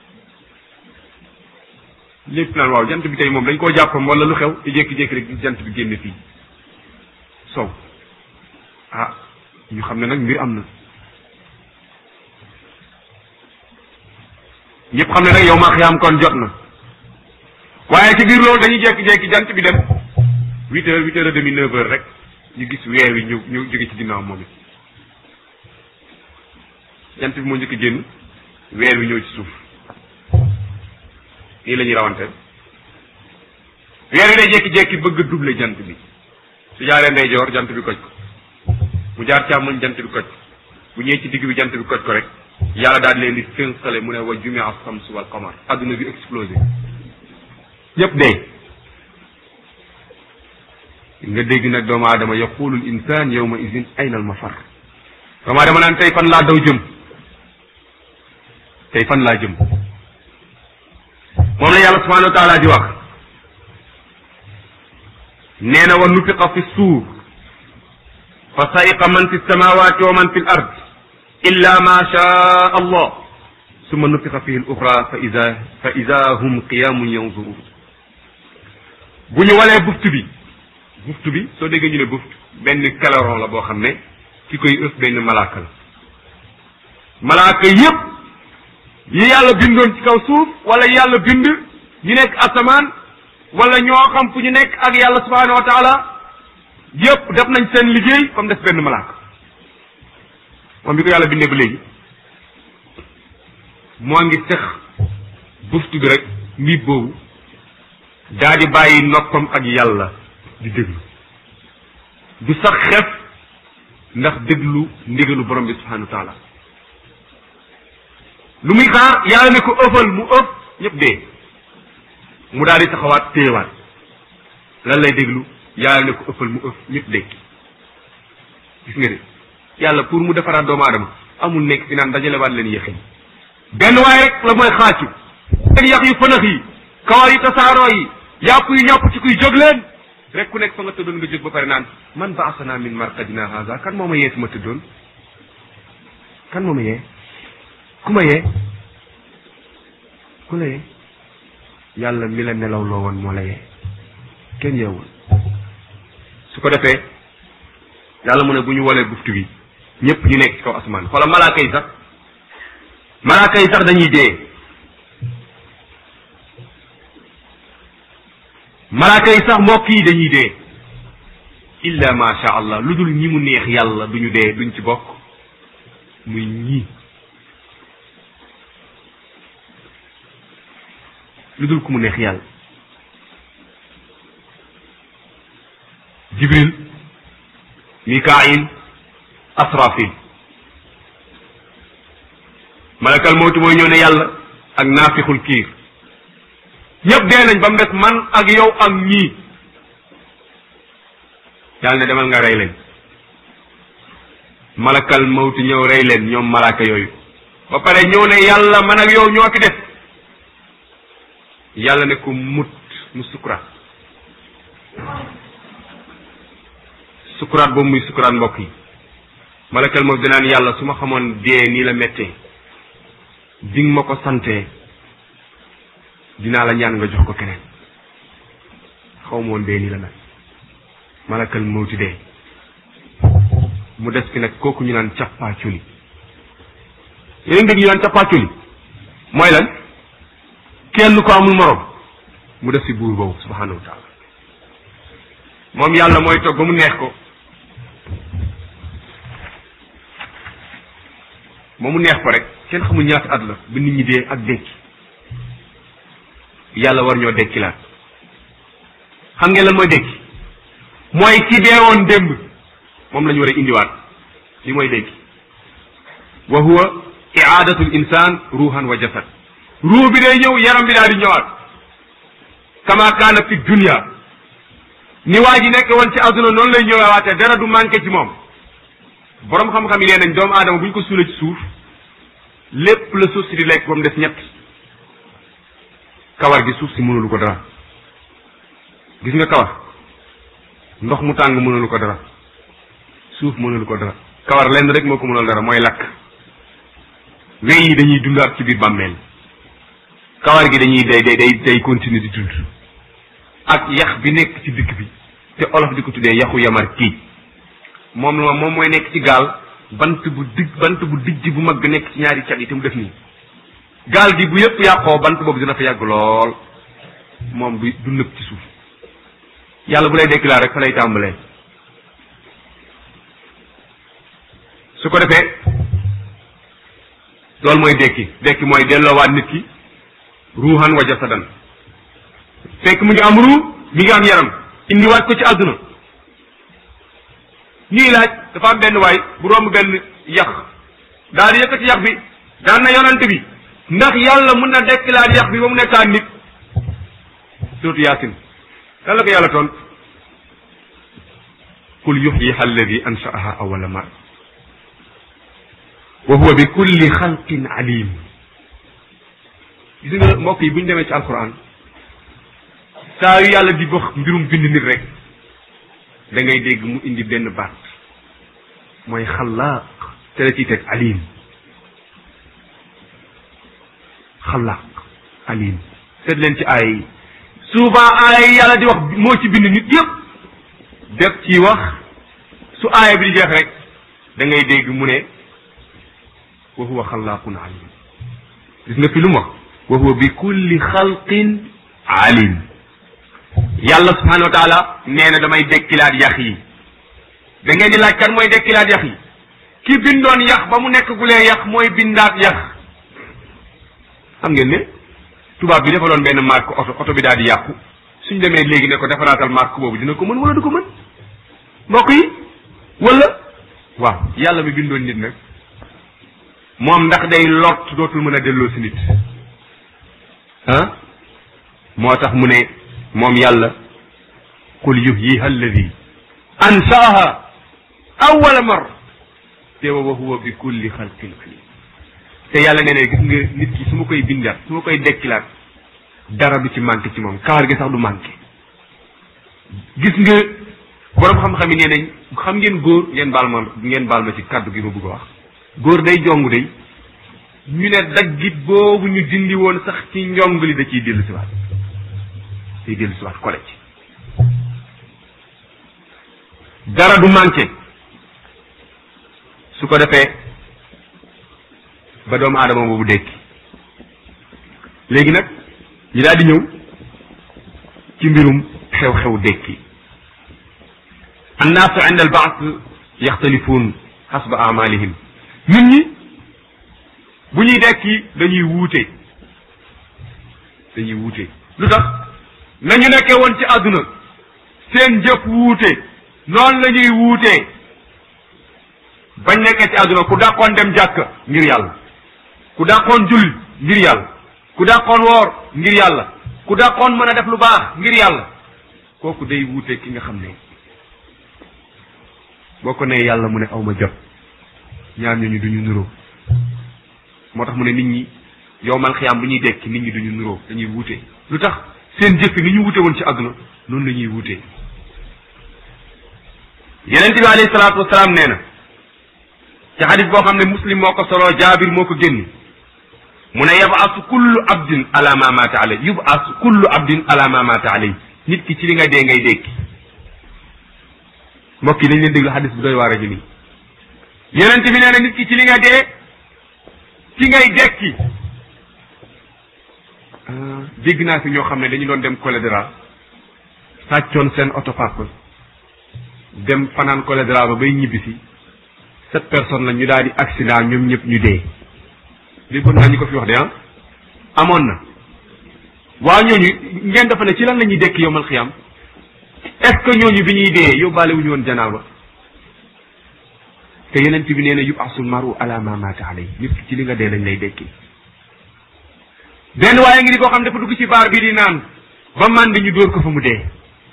lépp naan waaw jant bi tey moom dañ koo jàppam wala lu xew te jékki-jékki rek jant bi génn fii sow ah ñu xam ne nag mbir am na ñëpp xam ne nag yow ma xiyaam kon jot na waaye ci biir loolu dañuy jékki-jékki jant bi dem huit heures huit heures et demi neuf heures rek ñu gis weer wi ñu ñu jóge ci ginnaaw moom it jant bi moo njëkk génn weer wi ñëw ci suuf nii la ñuy rawante weer wi day jékki-jékki bëgg a double jant bi su jaaree ndeyjoor jant bi koj ko mu jaar càmmoñ jant bi koj bu ñëwee ci digg bi jant bi koj ko rek yàlla daal leen di fénqale mu ne wa jumia as-samsu wal qamar adduna bi explosé ñëpp dee nga dégg nag doomu aadama yaqulu l insan yawma idin ayna al mafar doomu aadama naan tey fan laa daw jëm tey fan laa jëm moom la yàlla subhanahu wa taala di wax nee na wa nufiqa fi suur fa saiqa man fi samawati wa man fi l ard illa ma shaa allah summa nufixa fihi l uxra fa ida fa ida hum qiyamun yanzurun bu ñu walee buftu bi buftu bi soo déggee ñu ne buftu benn kaleron la boo xam ne ki koy ëf benn malaaka la malaaka yépp yi yàlla bindoon ci kaw suuf wala yàlla bind ñu nekk asamaan wala ñoo xam fu ñu nekk ak yàlla subhanahu wa taala yépp def nañ seen liggéey comme def benn malaaka moom bi ko yàlla bindee ba léegi moo ngi sex buftu bi rek mbiib boobu daa di bàyyi noppam ak yàlla di déglu du sax xef ndax déglu ndigalu borom bi subhanahu wa taala lu muy xaar yàlla ne ko ëffal mu ëpp ñëpp dee mu daal di taxawaat téyewaat lan lay déglu yàlla ne ko ëffal mu ëpp ñëpp dee gis nga de yàlla pour mu defaraat doomu aadama amul nekk fi naan dajalewaat leen yéexin benn waaye rek la mooy xaacu seen yax yu fënax yi kawar yi tasaaroo yi yàpp yu ñàpp ci kuy jóg leen rek ku nekk fa nga tëddoon nga jóg ba pare naan man baasana min marqadina haza kan moo ma yee fi ma tëddoon kan moo ma yee ku ma yee ku la yee yàlla mi la nelaw loo woon moo la yee kenn yeewul su ko defee yàlla mu ne bu ñu walee buftu bi ñëpp ñu nekk ci kaw asamaan xoola malaaka yi sax malaaka yi sax dañuy dee malaaka yi sax mbokk yi dañuy dee illa ma sha allah lu dul ñi mu neex yàlla duñu dee duñ ci bokk muy ñii lu dul ku mu neex yàlla jibril mikail asrafil malakal mawti mooy ñëw ne yàlla ak naafixul kiir ñëpp dee nañ ba mu des man ak yow ak ñii yàlla ne demal nga rey leen malakal mawti ñëw rey leen ñoom malaka yooyu ba pare ñëw ne yàlla man ak yow ñoo fi def yàlla ne ko mut mu sukuraat sukuraat boobu muy sukuraat mbokk yi malakal mawti dinaan yàlla su ma xamoon dee nii la méttee di nga ma ko santee dinaa la ñaan nga jox ko keneen xaw ma woon dee nii la nag malakal mawti dee mu des fi nag kooku ñu naan cappaaculi yeneen dégg ñu naan cappaaculi mooy lan kenn ko amul morom mu def fi buur boobu subhanahu wa taala moom yàlla mooy toog ba mu neex ko ba mu neex ko rek kenn xamul ñaata at la ba nit ñi dee ak dekki yàlla war ñoo dekkilaat xam ngeen lan mooy dekki mooy ki deewoon démb moom la ñu war a indiwaat li mooy dekki wa huwa iaadatu l insan ruuhan wa jasad ruu bi day ñëw yaram bi daal di ñëwaat kama kaana fi dunia ni waa ji nekk woon ci àdduna noonu lay ñëwaatee dara du manqué ci moom borom xam-xam yi nee nañ doomu aadama bu ñu ko suulee ci suuf lépp la suuf si di lekk ba mu des ñett kawar gi suuf si mënulu ko dara gis nga kawar ndox mu tàng mënulu ko dara suuf mënulu ko dara kawar lenn rek moo ko mënul dara mooy lakk wey yi dañuy dundaat ci biir bàmmeel kawar gi dañuy day day day day continuer di dund ak yax bi nekk ci dëkk bi te olof di ko tuddee yaxu yamar kii moom la moom mooy nekk ci gaal bant bu digg bant bu dijj bu mag nekk ci ñaari cat yi te mu def nii gaal gi bu yëpp yàqoo bant boobu dina fa yàgg lool moom du du nëb ci suuf yàlla bu lay déclaré rek fa lay tàmbalee su ko defee loolu mooy dekki dekki mooy delloowaat nit ki ruuxan wa jasadan fekk mu ngi am ruu mi ngi am yaram indiwaat ko ci àdduna ñuy laaj dafa am benn waay bu romb benn yax daal di yëkkati yax bi daan na yonante bi ndax yàlla mun na dekkilaat yax bi ba mu nekkaat nit surtout yaasin lan la ko yàlla toon qul yuxyiha alladi anshaaha awala mar wa huwa bi kulli xalqin alim gis nga mbokk yi bu ñu demee ci alquran saa yu yàlla di wax mbirum bind nit rek da ngay dégg mu indi benn baat mooy xalaaq te la ciy teg alim xalaq alim seet leen ci aaya yi souvent aaya yi yàlla di wax moo ci bind nit yëpp def ci wax su aaya bi di jeex rek da ngay dégg mu ne wa huwa xalaqun alim gis nga fi lu mu wax wa huwa bi kulli xalqin alim yàlla subhanahu wa taala nee na damay dekkilaat yax yi da ngeen di laaj kan mooy dekkilaat yax yi ki bindoon yax ba mu nekk gulee yax mooy bindaat yax xam ngeen ne tubaab bi defaloon benn marque oto oto bi daal di yàqu suñ demee léegi ne ko defaraatal marque boobu dina ko mën wala du ko mën mbokk yi wala waaw yàlla mi bindoon nit nag moom ndax day lot dootul mën a delloo si nit ah moo tax mu ne moom yàlla qul yuhyiha alladi ansaaha awwala mar te wa huwa bi kulli xalqin alim te yàlla nee na gis nga nit ki su ma koy bindaat su ma koy dekkilaat dara du ci manqué ci moom kawar gi sax du manqué gis nga borom xam-xam yi nee nañ xam ngeen góor ngeen baal ma ngeen baal ma ci kàddu gi ma bëgg a wax góor day jong day ñu ne daggit boobu ñu dindi woon sax ci njong li da ciy dellu si waat day dellu si waat kole ci dara du manqué su ko defee ba doomu aadama boobu dekki léegi nag ñu daal di ñëw ci mbirum xew-xew dekki annaasu inda al baas yaxtalifuun xasba amalihim nit ñi bu ñuy dekki dañuy wuute dañuy wuute lu tax nañu nekkee woon ci àdduna seen jëf wuute noonu la ñuy wuutee bañ nekkee ci àdduna ku dàqoon dem jàkk ngir yàlla ku dàqoon julli ngir yàlla ku dàqoon woor ngir yàlla ku dàqoon mën a def lu baax ngir yàlla kooku day wuute ki nga xam ne boo ko nee yàlla mu ne aw ma jot ñaar ñooñu duñu nuroo moo tax mu ne nit ñi yow mal xiyaam bu ñuy dekki nit ñi duñu nuroo dañuy wuute lu tax seen jëf ni ñu wuute woon ci àdduna noonu la ñuy wuute yeneen bi alayhi salaatu wasalaam nee na ci xadis boo xam ne muslim moo ko soloo jaabir moo ko génni mu ne yabasu kullu abdin ala ma mata alay yubasu kullu abdin ala ma mata alay nit ki ci li nga dee ngay dékki mbokk yi dañ leen déglu xadis bu doy waar a ji nii yonent bi nee na nit ki ci li nga dee ci ngay dekki dégg naa fi ñoo xam ne dañu doon dem cholédra sàccoon seen oto papa dem fanaan cholédra ba bay ñibbisi sept personnes la ñu daal di accident ñoom ñëpp ñu dee déggoon naa ñu ko fi wax de ah amoon na waa ñooñu ngeen dafa ne ci lan la ñuy dekk yowmal xiyam est-ce que ñooñu bi ñuy dee yóbbaale wu ñu woon janaaba te yeneen bi nee na yubasul maru ala ma mata alay nit ki ci li nga dee lañ lay dekki benn waaye ngi ni koo xam dafa dugg ci baar bi di naan ba man di ñu dóor ko fa mu dee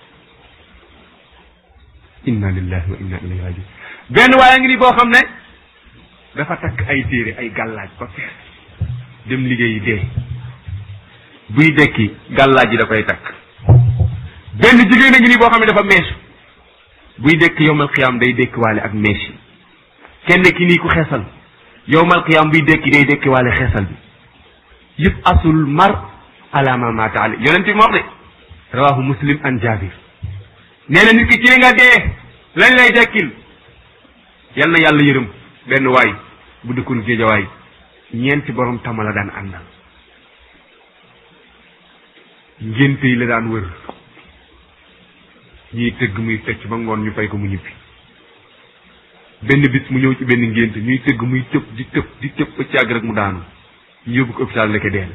inna lillahi wa inna ilayhi rajiun benn waaye ngi ni boo xam ne dafa takk ay téere ay gàllaaj ba fees dem liggéeyi dee buy dekki gàllaaj yi da koy takk benn jigéen a ngi ni boo xam ne dafa meesu buy dekk yowmal xiyaam day dekki waale ak mees yi kenn ki nii ku xeesal yowmal qiyaam buy dekki day dekki waale xeesal bi yëpp asul mar ala ma mata ale yonent bi moo wax de rawahu muslim an jabir nee na nit ki ci li nga dee lañ lay dekkil yal na yàlla yërëm benn waay bu dëkkoon géejawaay ñeenti borom tama la daan àndal ngénte yi la daan wër ñiy tëgg muy fecc ba ngoon ñu fay ko mu ñibbi benn bis mu ñëw ci benn ngénte ñuy tëgg muy tëb di tëb di tëb ba ci àgg rek mu daanu ñu yóbbu ko hôpital nekk dee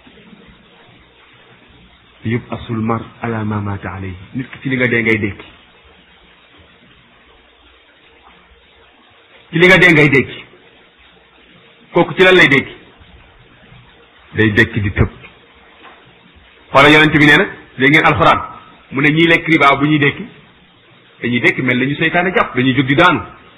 la yëpp asul mar ala ma mata alayhi nit ki ci li nga dee ngay dekki ci li nga dee ngay dekki kooku ci lan lay dekki day dekki di tëb xoola yonent bi nee na léegi ngeen alxuraan mu ne ñiy lekk riba bu ñuy dekki dañuy dekki mel na ñu seytaane jàpp dañuy jóg di daanu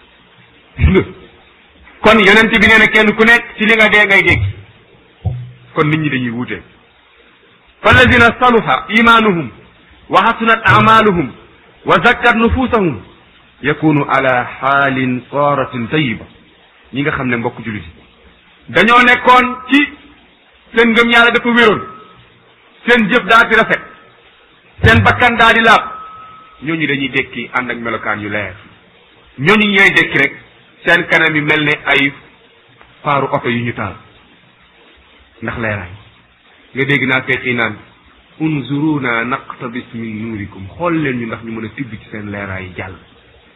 kon yonent bi nee na kenn ku nekk ci li nga dee ngay dekki kon nit ñi dañuy wuute falladina saluha imanuhum wa hasunat amaluhum wa zakkat nufusahum yakunu ala xaalin saratin tayiba ñi nga xam ne mbokk jullit dañoo nekkoon ci seen ngëm yàlla dafa wéroon seen jëf daa di rafet seen bakkan daa di laab ñooñu dañuy dekki ànd ak melokaan yu leer ñooñu ñooy dekki rek seen kanam yi mel ne ay faaru oto yu ñu taal ndax leeraay nga dégg naa fekk yi naan unzuruna naqtabis min nuurikum xool leen ñu ndax ñu mën a tibb ci seen leeraay yi jàll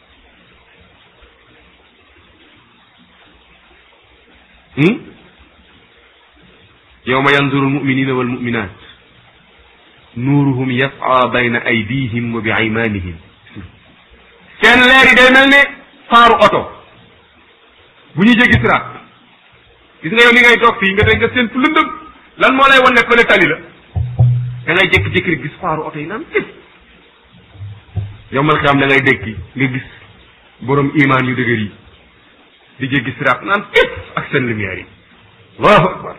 yawma yanzuru almuminina walmuminat nuuruhum yas'a bayna aydihim wa bi aymanihim seen leer yi day mel ne faaru oto bu ñu jéggi siraat gis nga yow li ngay toog fii nga dégg nga seen fu lëndëm lan moo lay wan ne fële tali la da ngay jékki-jékki rek gis faaru oto yi naan tëf yow mal xiyaam da ngay dékki nga gis borom imaan yu dëgër yi di jéggi siraat naan tëf ak seen lumière yi allahu akbar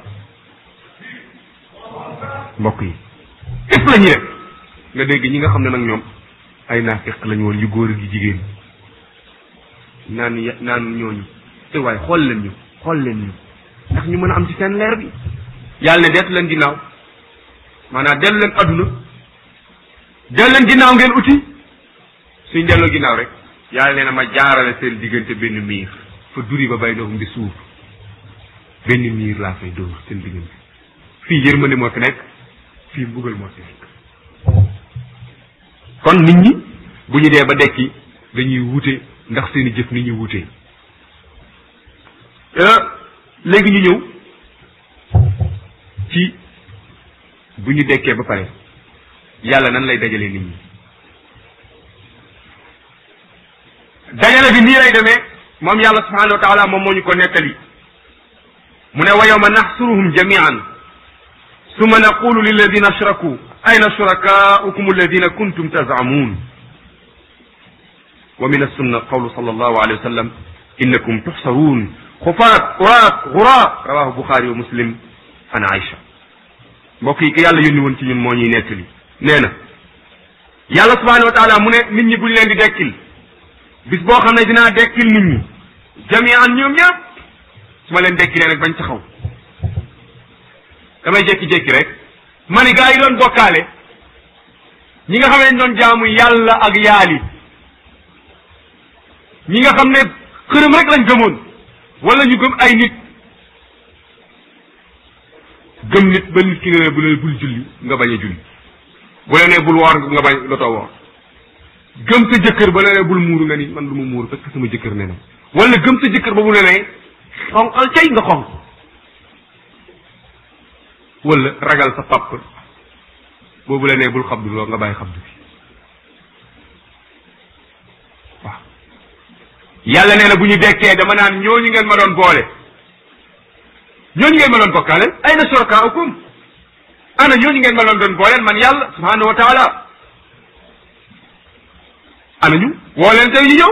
mbokk yi tëf la ñuy def nga dégg ñi nga xam ne nag ñoom ay naafiq lañu woon yu góor ak yu jigéen naan ya naan ñooñu te waaye xool leen ñu xool leen ñu ndax ñu mën a am ci seen leer bi yàlla ne deetu leen ginnaaw maanaam dellu leen adduna dellu leen ginnaaw ngeen uti suñ delloo ginnaaw rek yàlla nee na ma jaarale seen diggante benn miir fa duri ba bay doxum di suuf benn miir laa fay dóor seen diggante fii yërmande moo fi nekk fii mbugal moo fi nekk kon nit ñi bu ñu dee ba dekki dañuy wute ndax seeni jëf ni ñuy wutee léegi ñu ñëw ci bu ñu dekkee ba pare yàlla nan lay dajalee nit ñi dajale bi nii lay demee moom yàlla subhanahu wa taala moom moo ñu ko nettali mu ne wa yawma naxsuruhum jamian summa naqulu lilladina ashraku ayna shurakaukum alladina kuntum tazamun wa min assunna qawlu sallallahu alayhi wa sallam innakum tuxsaruun xufaat uraat guraat rawahu buxaari wa muslim an aïcha mbokk yi ki yàlla yónni woon ci ñun moo ñuy nettali nee na yàlla subhanahu wa taala mu ne nit ñi buñ leen di dekkil bis boo xam ne dinaa dekkil nit ñi jamian ñoom ñëpp su ma leen dekkilee nag bañ taxaw damay jékki-jékki rek ma ni gaa yi doon bokkaale ñi nga xam ne doon jaamu yàlla ak yaali ñi nga xam ne xërëm rek lañ gëmoon wala ñu gëm ay nit gëm nit ba nit ki nga ne bu leen bul julli nga bañ a julli bu la nee bul woor nga bañ dootoo woor gëm sa jëkkër ba la nee bul muuru nga ni man du ma muuru parce que sama jëkkër ne na wala gëm sa jëkkër ba mu ne ne xonqal cay nga xonq wala ragal sa papp boobu la nee bul xabdu loo nga bàyyi xabdu bi waaw yàlla nee na bu ñu dekkee dama naan ñooñu ngeen ma doon boole ñooñu ngeen ma doon bokkaale ay na shurakaaukum ana ñooñu ngeen ma doon doon booleel man yàlla subhanahu wa taala ana ñu woo leen tey ñu ñëw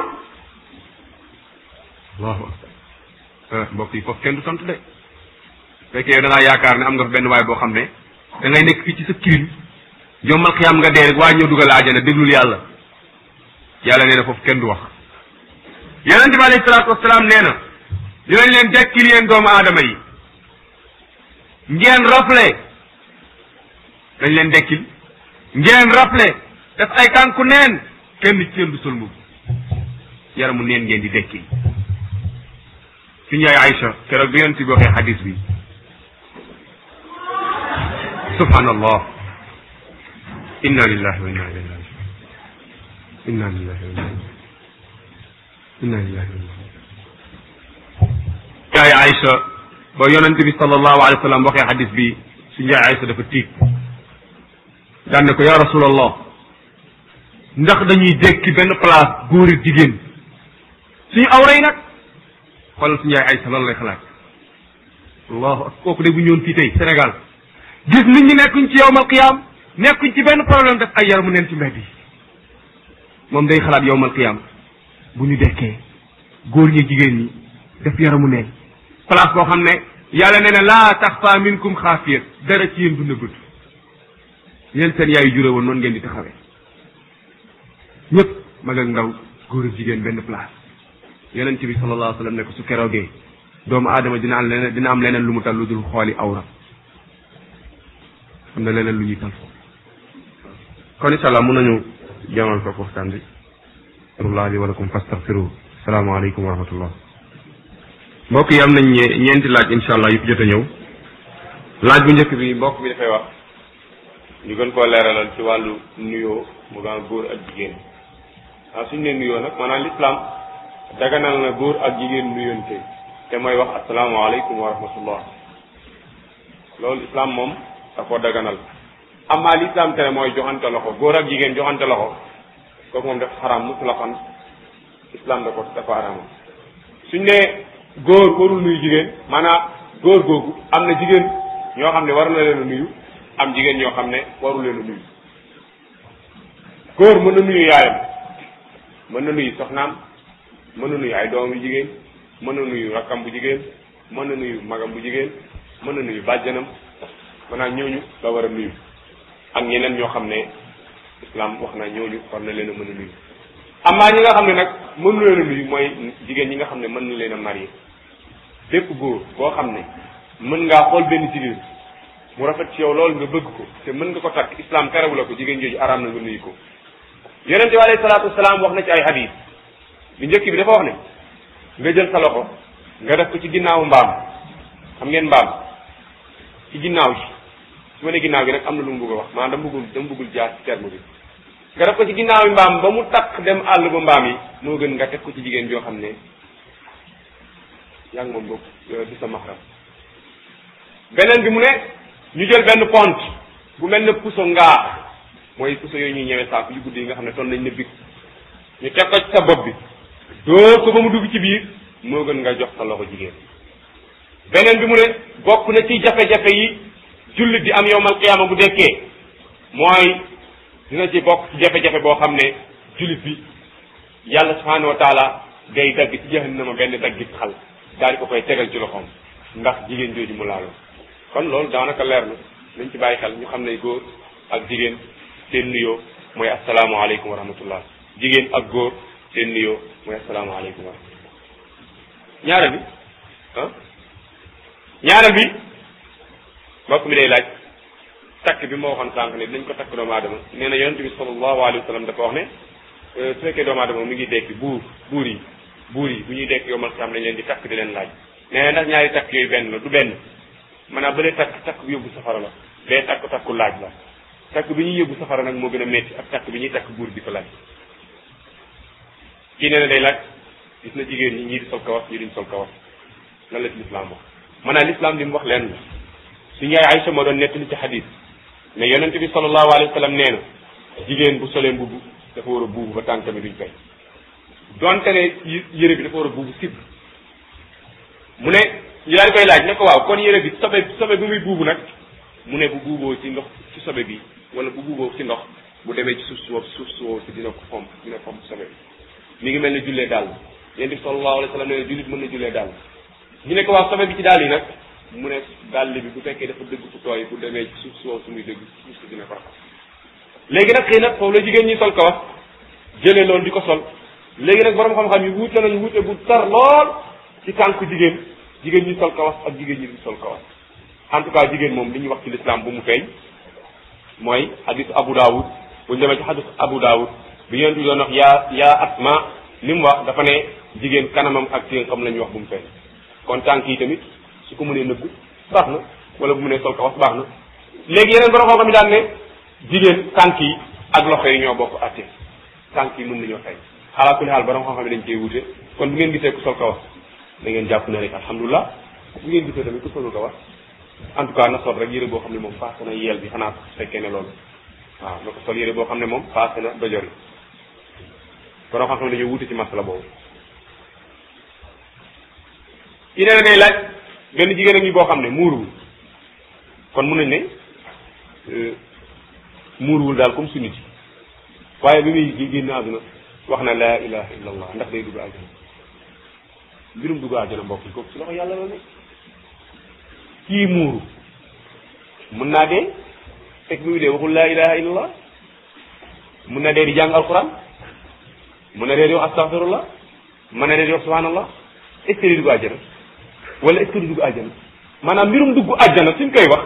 allahu akbar mbokk yi foofu kenn du sant de fekkee yow da ngaa yaakaar ne am nga fa benn waay boo xam ne da ngay nekk fii ci sa kirim yombal xiyaam nga dee rek waa ñëw dugal aajana déglul yàlla yàlla nee na foofu kenn du wax yonente bi alayhi salaatu wasalaam nee na dinañ leen dekkil yéen doomu aadama yi ngeen rafle dañ leen dekkil ngeen rafle def ay tànku neen kenn ci yéen du sol mbubb yaramu neen ngeen di dekkil suñu yaay Aïcha keroog bi yonente bi waxee xadis bi subhanallah inna lillahi wa inna ilayhi rajiun inna lillahi wa inna ilayhi inna lillahi wa inna yaay Aïcha ba yonente bi sallallahu alayhi wa sallam waxee xadis bi suñu yaay Aïcha dafa tiit daan ne ko ya rasulallah ndax dañuy dekki benn place góor ak jigéen suñu awra yi nag xoolal suñu yaay Aïcha loolu lay xalaat allahu ak kooku de bu ñëwoon fii tey Sénégal gis nit ñi nekkuñ ci yowmal qiyaam nekkuñ ci benn problème def ay yaramu neen ci mbedd yi moom day xalaat yowmal qiyaam bu ñu dekkee góor ñi jigéen ñi def yaramu neen place boo xam ne yàlla nee na laa taxfa minkum xaafiyat dara ci yéen du nëbbatu yéen seen yaayu juré woon noonu ngeen di taxawee ñëpp mag ak ndaw góor ak jigéen benn place yonent bi sallallahu alayhi wa sallam ne ko su keroogee doomu aadama dina am leneen dina am leneen lu mu tal lu dul xooli awra am na leneen lu ñuy tal foofu kon incha allah mun nañu jamal foofu waxtaan bi astaghfirullah li wa lakum fastaghfiruhu salaamaaleykum wa rahmatullah mbokk yi am nañ ñeenti laaj incha allah yu fi jot a ñëw laaj bu njëkk bi mbokk bi dafay wax ñu gën koo leeralal ci wàllu nuyoo mu gaan góor ak jigéen ah suñu ne nuyoo nag maanaam lislaam daganal na góor ak jigéen nuyoonte te mooy wax asalaamaaleykum wa rahmatullah loolu islam moom da koo daganal amaa lislaam tere mooy joxante loxo góor ak jigéen joxante loxo kooku moom dafa xaraam mutlaqan islam da ko dafa xaraam suñ ne góor warul nuyu jigéen maanaam góor googu am na jigéen ñoo xam ne war na leen a nuyu am jigéen ñoo xam ne waru leen a nuyu góor mën na nuyu yaayam mën na nuyu soxnaam mën na nuyu ay doom yu jigéen mën na nuyu rakkam bu jigéen mën na nuyu magam bu jigéen mën na nuyu bàjjanam maanaam ñooñu la war a nuyu ak ñeneen ñoo xam ne islam wax na ñooñu war na leen a mën a nuyu amaa ñi nga xam ne nag mënu leen a nuyu mooy jigéen ñi nga xam ne mën na leen a marié bépp góor boo xam ne mën ngaa xool benn jigéen mu rafet ci yow loolu nga bëgg ko te mën nga ko takk islam terewu la ko jigéen jooju araam na nga nuyu ko yonente bi alayhi salaatu wasalaam wax na ci ay hadis bi njëkk bi dafa wax ne nga jël sa loxo nga def ko ci ginnaawu mbaam xam ngeen mbaam ci ginnaaw ji su ma ne ginnaaw gi nag am na lu mu bëgg a wax maanaam dama bëggul dama bëggul jaar ci terme bi nga def ko ci ginnaawu mbaam ba mu takk dem àll ba mbaam yi moo gën nga teg ko ci jigéen joo xam ne yaa ngi moom bokk du sa maxram beneen bi mu ne ñu jël benn pont bu mel ne puso ngaa mooy puso yooyu ñuy ñëwee saako yu guddi yi nga xam ne toll nañ ne big ñu teg ko ci sa bopp bi dóor ko ba mu dugg ci biir moo gën nga jox sa loxo jigéen beneen bi mu ne bokk na ci jafe-jafe yi jullit di am yowmal qiyaama bu dekkee mooy dina ci bokk ci jafe-jafe boo xam ne jullit bi yàlla subhanahu wa taala day dagg ci jahannama benn daggit xal daal di ko koy tegal ci loxoom ndax jigéen jooju mu laaloo kon loolu daanaka leer na nañ ci bàyyi xel ñu xam ne góor ak jigéen seen nuyoo mooy asalaamaaleykum wa rahmatullah jigéen ak góor seen nuyoo mooy asalaamaaleykum wa rahmatullah ñaareel bi ah ñaareel bi mbokk mi day laaj takk bi ma waxoon sànq ne dinañ ko takk doomu aadama nee na yonente bi sallallahu alayhi wa sallam dafa wax ne su fekkee doomu aadama mi ngi dekki buur buur yi buur yi bu ñuy dekk yomal xam dañ leen di takk di leen laaj nee na ndax ñaari takk yooyu benn la du benn maanaam bële takk takk bu yóbbu safara la bee takk takku laaj la takk bi ñuy yóbbu safara nag moo gën a métti ak takk bi ñuy takk buur di ko laaj kii nee na day laaj gis na jigéen ñi ñii di sol kawas ñii duñ sol kawas lan la ci lislaam wax maanaam lislaam li mu wax leen la suñu yaay Aïcha moo doon nettali ci xadis ne yonente bi sallallahu alayhi wa sallam nee na jigéen bu solee mbubb dafa war a buubu ba tànk mi duñ fay donte ne yére bi dafa war a buubu sib mu ne ñu daal di koy laaj ne ko waaw kon yére bi sobe sobe bu muy buubu nag mu ne bu buuboo ci ndox ci sobe bi wala bu buuboo ci ndox bu demee ci suuf suuf suuf suuf si dina ko fomp dina fomp sobe bi mi ngi mel ne jullee daal yonent bi sallallahu alayhi wa sallam nee na jullit mën na jullee daal ñu ne ko waaw sobe bi ci daal yi nag mu ne dàll bi bu fekkee dafa dëgg fu tooy bu demee ci suuf soo su muy dëgg suuf si dina ko raxas léegi nag xëy nag foofu la jigéen ñi sol kawas jëlee loolu di ko sol léegi nag borom xam-xam yi wuute nañu wuute bu tar lool ci tànku jigéen jigéen ñi sol kawas ak jigéen ñi di sol kawas en tout cas jigéen moom li ñuy wax ci l'islam bu mu feeñ mooy hadis Abu Dawud bu ñu demee ci hadis Abu Dawud bi yonent bi doon wax yaa yaa asma li mu wax dafa ne jigéen kanamam ak ténqam la ñuy wax bu mu feeñ kon tànk yi tamit su ko mënee nëbbu baax na wala bu mënee sol kawas baax na léegi yeneen borom xam-xam yi daan ne jigéen tànk yi ak loxo yi ñoo bokk atte tànk yi mën nañoo fay ala kulli xaal borom xam-xam yi dañ cee wute kon bu ngeen gisee ku sol kawas da ngeen jàpp ne rek alhamdulilah bu ngeen gisee tamit ku solul kawas en tout cas na sol rek yére boo xam ne moom paase na yeel bi xanaa su fekkee ne loolu waaw na ko sol yére boo xam ne moom paase na dojor yi borom xam-xam dañoo wute ci masala boobu yi nee na day laaj benn jigéen a ngi boo xam ne muuruwul kon mun nañ ne muuruwul daal comme su nit yi waaye bi muy génn àdduna wax na laa ilaha illa allah ndax day dugg àjjana mbirum dugg àjjana mbokk yi kooku si loxo yàlla la ne kii muuru mun naa dee fekk bi muy dee waxul laa ilaha illa allah mun na dee di jàng alquran mun na dee di wax astaghfirullah mun na dee di wax subhanallah est ce que di dugg àjjana wala est ce que di dugg àjjana maanaam mbirum dugg àjjana suñ koy wax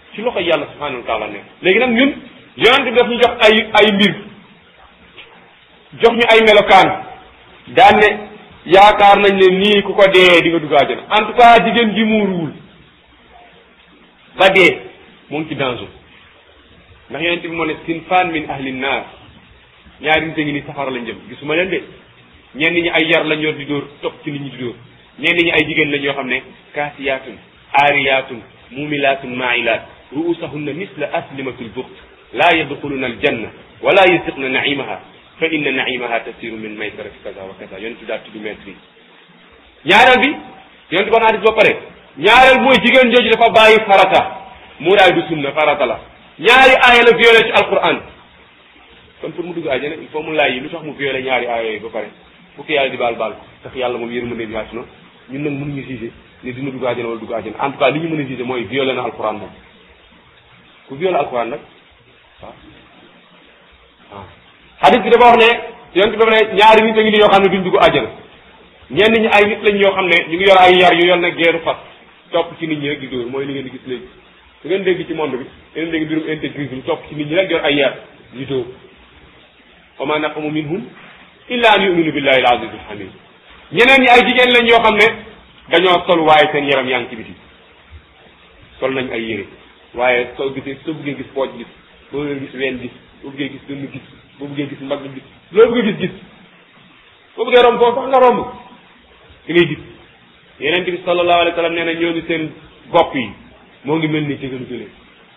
ci loxo yàlla subhanahu wa taala nekk léegi nag ñun yonent bi daf ñu jox ay ay mbir jox ñu ay melokaan daan ne yaakaar nañ ne nii ku ko dee di nga dugg àjjana en tout cas jigéen ji muuruwul ba dee mu ngi ci danger ndax yonent bi moo ne sinfaan min ahli naar ñaari nit a ngi ni safara lañ jëm gisuma leen de ñenn ñi ay yar lañ yor di dóor topp ci nit ñi di dóor ñenn ñi ay jigéen lañ yoo xam ne kaasiyaatun aariyaatun muumilaatun maailaat ruusahunna misla aslimatul buxt laa yadxuluna aljanna wala yasiqna naimaha fa inna naimaha tasiru min maysarati kaza wa kaza yonent bi daa tudd maître yi ñaareel bi yonent bi wax naa ba pare ñaareel mooy jigéen jooju dafa bàyyi farata muuraay du sunna farata la ñaari aaya la violé ci alquran kon pour mu dugg àjjana il faut mu laaj yi lu tax mu violé ñaari aaya yooyu ba pare fu ko yàlla di baal baal tax yàlla moom yërmande bi wàcc na ñun nag mënuñu jugé ni dina dugg àjjana wala dugg àjjana en tout cas li ñu mën a jugé mooy violé na alquran moom ku violé alquran nag waaw waaw hadith bi dafa wax ne yonent bi dafa ne ñaari nit a ngi ni yoo xam ne duñ dugg àjjana ñenn ñi ay nit lañ yoo xam ne ñu ngi yor ay yar yu yor na geeru fas topp ci nit ñi rek di dóor mooy li ngeen di gis léegi su ngeen dégg ci monde bi ngeen dégg mbirum intégrisme topp ci nit ñi rek yor ay yar di dóor wa ma naqamu minhum illa an yuminu billahi al aziz al hamid ñeneen ñi ay jigéen lañ yoo xam ne dañoo sol waaye seen yaram yaa ngi ci biti sol nañ ay yére waaye soo gisee soo bëggee gis pooj gis boo bëggee gis ween gis boo bëggee gis dënn gis boo bëggee gis mbagg gis loo bëggee gis gis boo bëggee romb foofu sax nga romb ki ngay gis yeneen bi sallallahu alayhi wa sallam nee na ñoo ngi seen bopp yi moo ngi mel ni jigéenu gëlee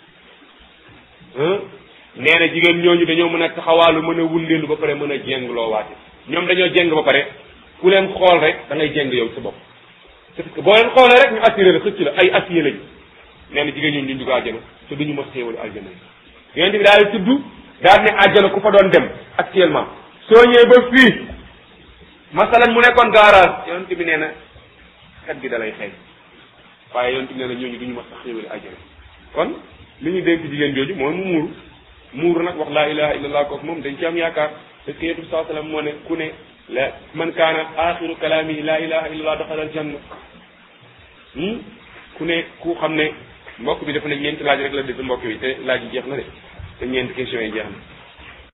nee na jigéen ñooñu dañoo mën a taxawaalu mën a wundeelu ba pare mën a jéng loo waate ñoom dañoo jéng ba pare ku leen xool rek da ngay jéng yow sa bopp parce que boo leen xoolee rek ñu assuré la xëcc la ay assuré lañu nee na jigéen ñooñu duñ dugg àjjana te duñu mos xéewali àjjana yi yonent bi daal tudd daal ne àjjana ku fa doon dem actuellement soo ñëwee ba fii masalan mu nekkoon garage yonent bi nee na xet gi da lay xëy waaye yonent bi nee na ñooñu duñu mos sax xéewali àjjana kon li ñu dénk jigéen jooju mooy mu muuru muuru nag wax laa ilaha illallah kooku moom dañ ci am yaakaar parce que yonent bi saa sallam moo ne ku ne la man kaana axiru kalaamihi laa ilaha illallah daxala aljanna ku ne ku xam ne mbokk bi dafa ne ñeenti laaj rek la def mbokk bi te laaj yi jeex na de te ñeenti question yi jeex na